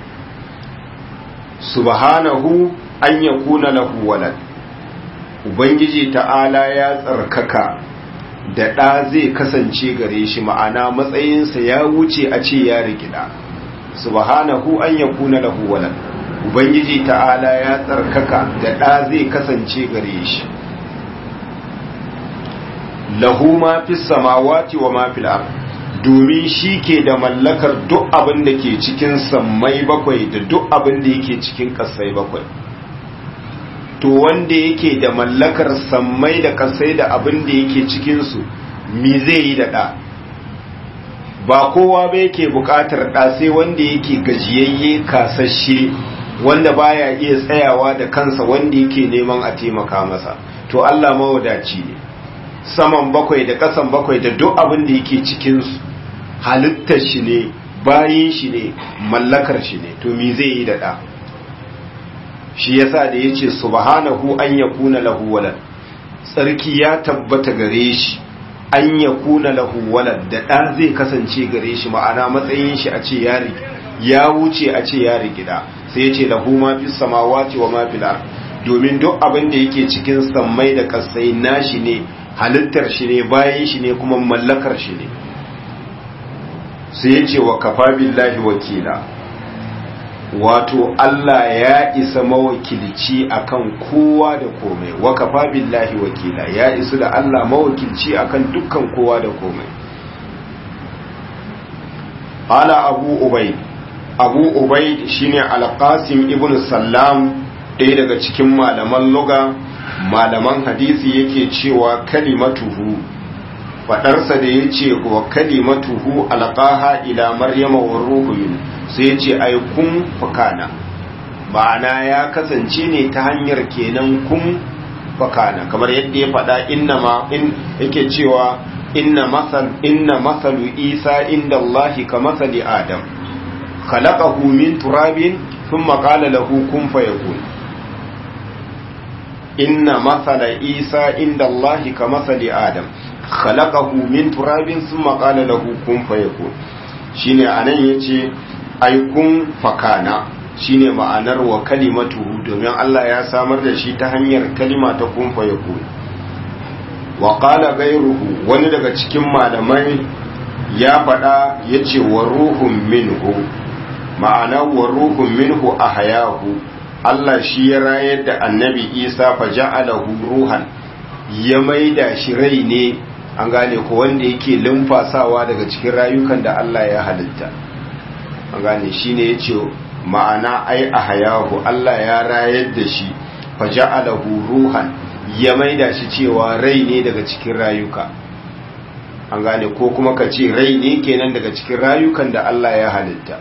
subhanahu an yakuna lahu walad ubangiji ta'ala ya tsarkaka da ɗa zai kasance gare shi ma'ana matsayinsa ya wuce a ce ya rigida subhanahu an yakuna lahu walad ubangiji ta'ala ya tsarkaka da ɗa zai kasance gare shi lahu ma fi samawati wa ma fil ard domin shi ke da mallakar duk abin da ke cikin sammai bakwai da duk abin da yake cikin kasai bakwai to wanda yake da mallakar sammai da kasai da abin da yake cikinsu mi zai yi da ɗa ba kowa ba yake buƙatar ɗa sai wanda yake gajiyayye kasashe wanda baya iya tsayawa da kansa wanda yake neman a taimaka masa to Allah mawadaci ne saman bakwai da ƙasan bakwai da duk abin da yake cikinsu halittar shi ne bayin shi ne mallakar shi ne to mi zai yi da ɗa shi yasa da yace subhanahu an yakuna lahu walad tsarki ya tabbata gare shi an ya kuna lahu walad da ɗa zai kasance gare shi ma'ana matsayin shi a ce ya ya wuce a ce ya rigida sai ya ce lahu ma fi samawati wa ma fil domin duk abin da yake cikin sammai da kasai nashi ne halittar shi ne bayan shi ne kuma mallakar shi ne sai ya ce wa kafa billahi wakila wato Allah ya isa mawakilci akan kowa da komai wa kafa billahi wakila ya isu da Allah mawakilci akan dukkan kowa da komai ala abu ubaid abu ubaid shine alqasim ibn sallam ɗaya daga cikin malaman luga malaman hadisi yake cewa kalimatuhu fadarsa da ya ce wa kalimatuhu alqaha ila maryama wa ruhu min sai ya ce ai kun fakana ma'ana ya kasance ne ta hanyar kenan kun fakana kamar yadda ya faɗa inna ma in yake cewa inna masal inna masalu isa inda allahi ka masali adam khalaqahu min turabin thumma qala lahu kun fayakun inna masala isa inda allahi ka masali adam khalaqahu min turabin thumma qala lahu kun fayakun shine anan yace ai kun fakana shine ma'anar wa kalimatuhu domin Allah ya samar da shi ta hanyar kalima ta kun fayakun wa qala ghayruhu wani daga cikin malamai ya faɗa yace wa ruhun minhu ma'ana wa ruhun minhu ahyahu Allah shi ya rayar da annabi Isa fa ja'alahu ruhan ya maida shi rai ne an gane ko wanda yake lumfasawa daga cikin rayukan da Allah ya halitta an gane shine yace ma'ana ai ahyahu Allah ya rayar da shi fa ja'alahu ruhan ya maida shi cewa rai ne daga cikin rayuka an gane ko kuma ka ce rai ne kenan daga cikin rayukan da Allah ya halitta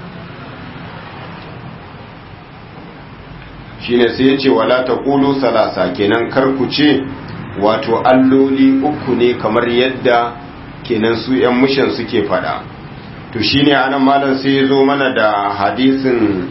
shine sai ya ce wala taqulu salasa kenan kar ku ce wato alloli uku ne kamar yadda kenan su yan mushin suke fada to shine anan malam sai ya zo mana da hadisin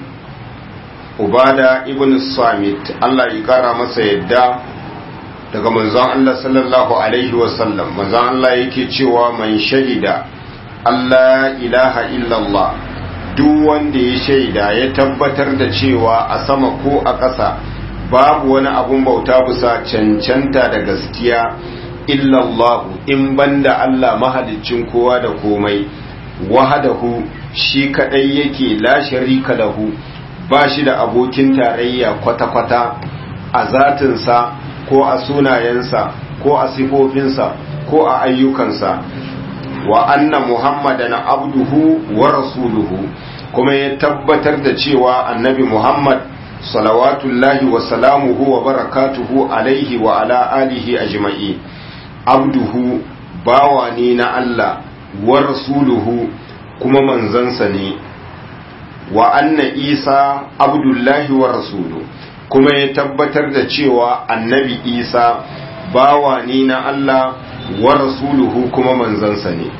ubada ibn samit Allah ya kara masa yadda daga manzon Allah sallallahu alaihi wasallam manzon Allah yake cewa man shahida Allah ilaha illallah duk wanda ya shaida ya tabbatar da cewa a sama ko a ƙasa babu wani abun bauta bisa cancanta da gaskiya illallahu in banda Allah mahaliccin kowa da komai wahadahu shi kadai yake la sharika lahu ba shi da abokin tarayya kwata-kwata a zatinsa ko a sunayensa ko a sifofinsa ko a ayyukansa wa anna muhammadan abduhu wa rasuluhu kuma ya tabbatar da cewa annabi muhammad salawatullahi wa salamuhu wa barakatuhu alaihi wa ala alihi ajma'i abduhu bawa ne na Allah wa rasuluhu kuma manzansa ne wa anna isa abdullahi wa rasuluhu kuma ya tabbatar da cewa annabi isa bawa ne na Allah wa rasuluhu kuma manzansa ne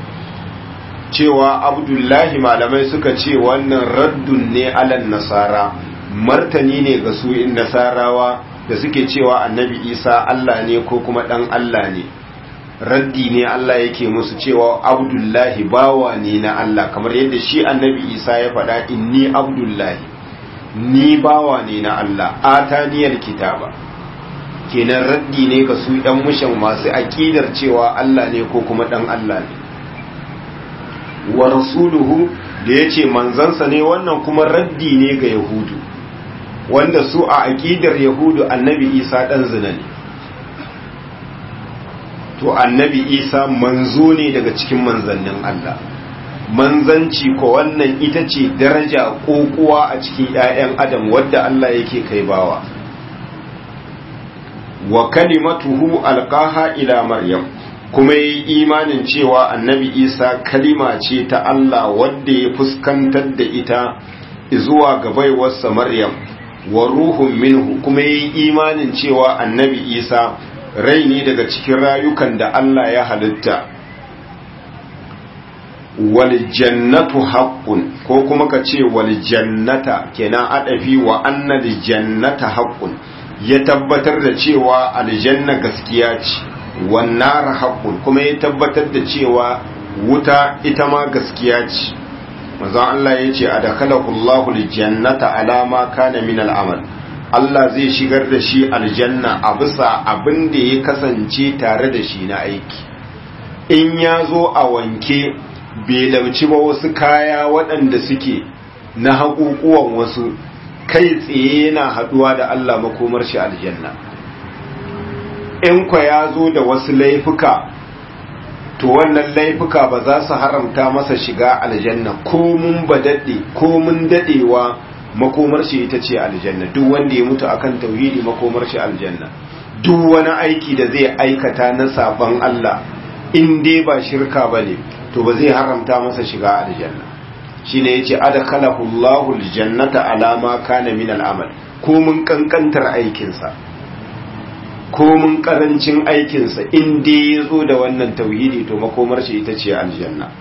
cewa abdullahi malamai suka ce wannan raddun ne alan nasara martani ne ga su in nasarawa da suke cewa annabi isa Allah ne ko kuma dan Allah ne raddi ne Allah yake musu cewa abdullahi bawa ne na Allah kamar yadda shi annabi isa ya faɗa inni abdullahi ni bawa ne na Allah ataniyar kitaba kenan raddi ne ga su ɗan mushan masu aƙidar cewa Allah ne ko kuma ɗan Allah ne wa rasuluhu da ya ce manzansa ne wannan kuma raddi ne ga yahudu wanda su a aƙidar yahudu annabi isa ɗan zina ne to annabi isa manzo ne daga cikin manzannin Allah manzanci ko wannan ita ce daraja kokuwa a cikin 'ya'yan adam wadda Allah yake kai bawa wa kalimatuhu alqaha ila maryam kuma yi imanin cewa annabi isa kalima ce ta Allah wadda ya fuskantar da ita zuwa ga baiwarsa maryam wa ruhun minhu kuma yi imanin cewa annabi isa rai ne daga cikin rayukan da Allah ya halitta wal jannatu haqqun ko kuma ka ce wal jannata kenan adafi wa annal jannata haqqun ya tabbatar da cewa aljanna gaskiya ce wan nar haqqun kuma ya tabbatar da cewa wuta ita ma gaskiya ce manzon Allah ya ce adakalahu Allahu aljannata ala ma kana min al'amal Allah zai shigar da shi aljanna a bisa abin da ya kasance tare da shi na aiki in ya zo a wanke bai lauci ba wasu kaya waɗanda suke na haƙuƙuwan wasu kai tsaye yana haɗuwa da Allah makomar shi aljanna in kwa ya zo da wasu laifuka to wannan laifuka ba za su haramta masa shiga aljanna ko mun ba daɗe ko mun daɗewa makomar shi ita ce aljanna duk wanda ya mutu akan tauhidi makomar shi aljanna duk wani aiki da zai aikata na sabon Allah in dai ba shirka bane to ba zai haramta masa shiga aljanna shine yace adkhalahu Allahu aljannata ala ma kana min al'amal ko mun kankantar aikin sa ko mun karancin aikin sa in dai yazo da wannan tauhidi to makomar shi ita ce aljanna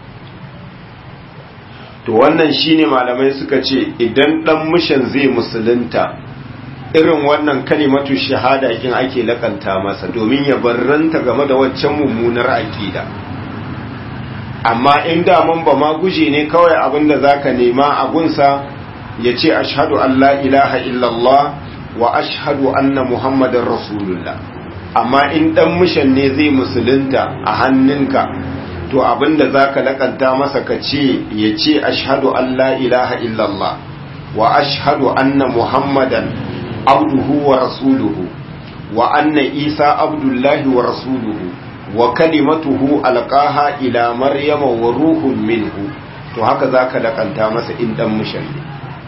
to wannan shine malamai suka ce idan dan mushan zai musulunta irin wannan kalimatu shahada kin ake lakanta masa domin ya barranta game da waccan mummunar aqida amma in da man ba ma guje ne kawai abinda zaka nema a gunsa ya ce ashhadu an la ilaha illallah wa ashhadu anna muhammadar rasulullah amma in dan mushan ne zai musulunta a hannunka to abinda zaka lakanta masa ka ce ya ce ashhadu an la ilaha illallah wa ashhadu anna muhammadan abduhu wa rasuluhu wa anna isa abdullahi wa rasuluhu wa kalimatuhu alqaha ila maryama wa ruhun minhu to haka zaka lakanta masa in dan mushalli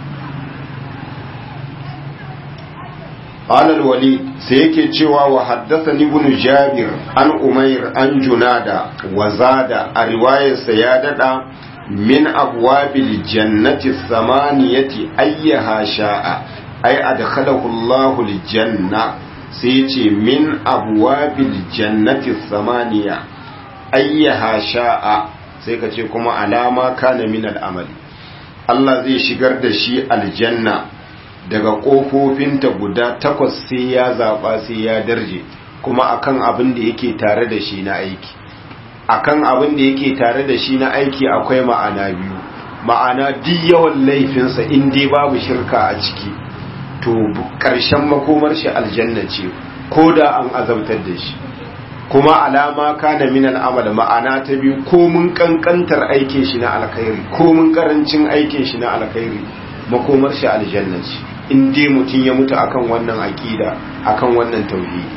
قال الوليد سيكي تشوى وحدثني ابن جابر عن أمير عن جنادة وزاد رواية سيادة من أبواب الجنة الثمانية أيها شاء أي أدخله الله الجنة سيتي من أبواب الجنة الثمانية أيها شاء سيكي كما على ما كان من الأمل الله زي شجر دشي الجنة daga ƙofofinta guda takwas sai ya zaɓa sai ya darje kuma akan abin da yake tare da shi na aiki akan abin da yake tare da shi na aiki akwai ma'ana biyu ma'ana duk yawan laifinsa in dai babu shirka a ciki to ƙarshen makomar shi aljanna ce ko da an azabtar da shi kuma alama kana min al'amal ma'ana ta biyu ko mun kankantar aikin shi na alkhairi ko mun karancin aikin shi na alkhairi makomar shi aljanna ce in dai mutum ya mutu akan wannan aqida akan wannan tauhidi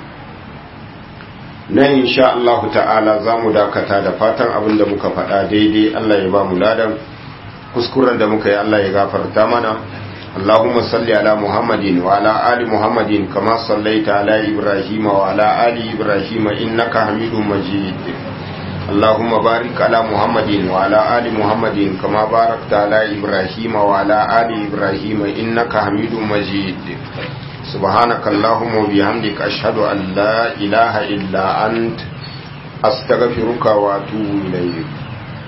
nan insha Allah ta'ala zamu dakata da fatan abin da muka faɗa daidai Allah ya ba mu ladan kuskuren da muka yi Allah ya gafarta mana اللهم صل على محمد وعلى آل محمد كما صليت على إبراهيم وعلى آل إبراهيم إنك حميد مجيد اللهم بارك على محمد وعلى آل محمد كما باركت على إبراهيم وعلى آل إبراهيم إنك حميد مجيد سبحانك اللهم وبحمدك أشهد أن لا إله إلا أنت أستغفرك وأتوب إليك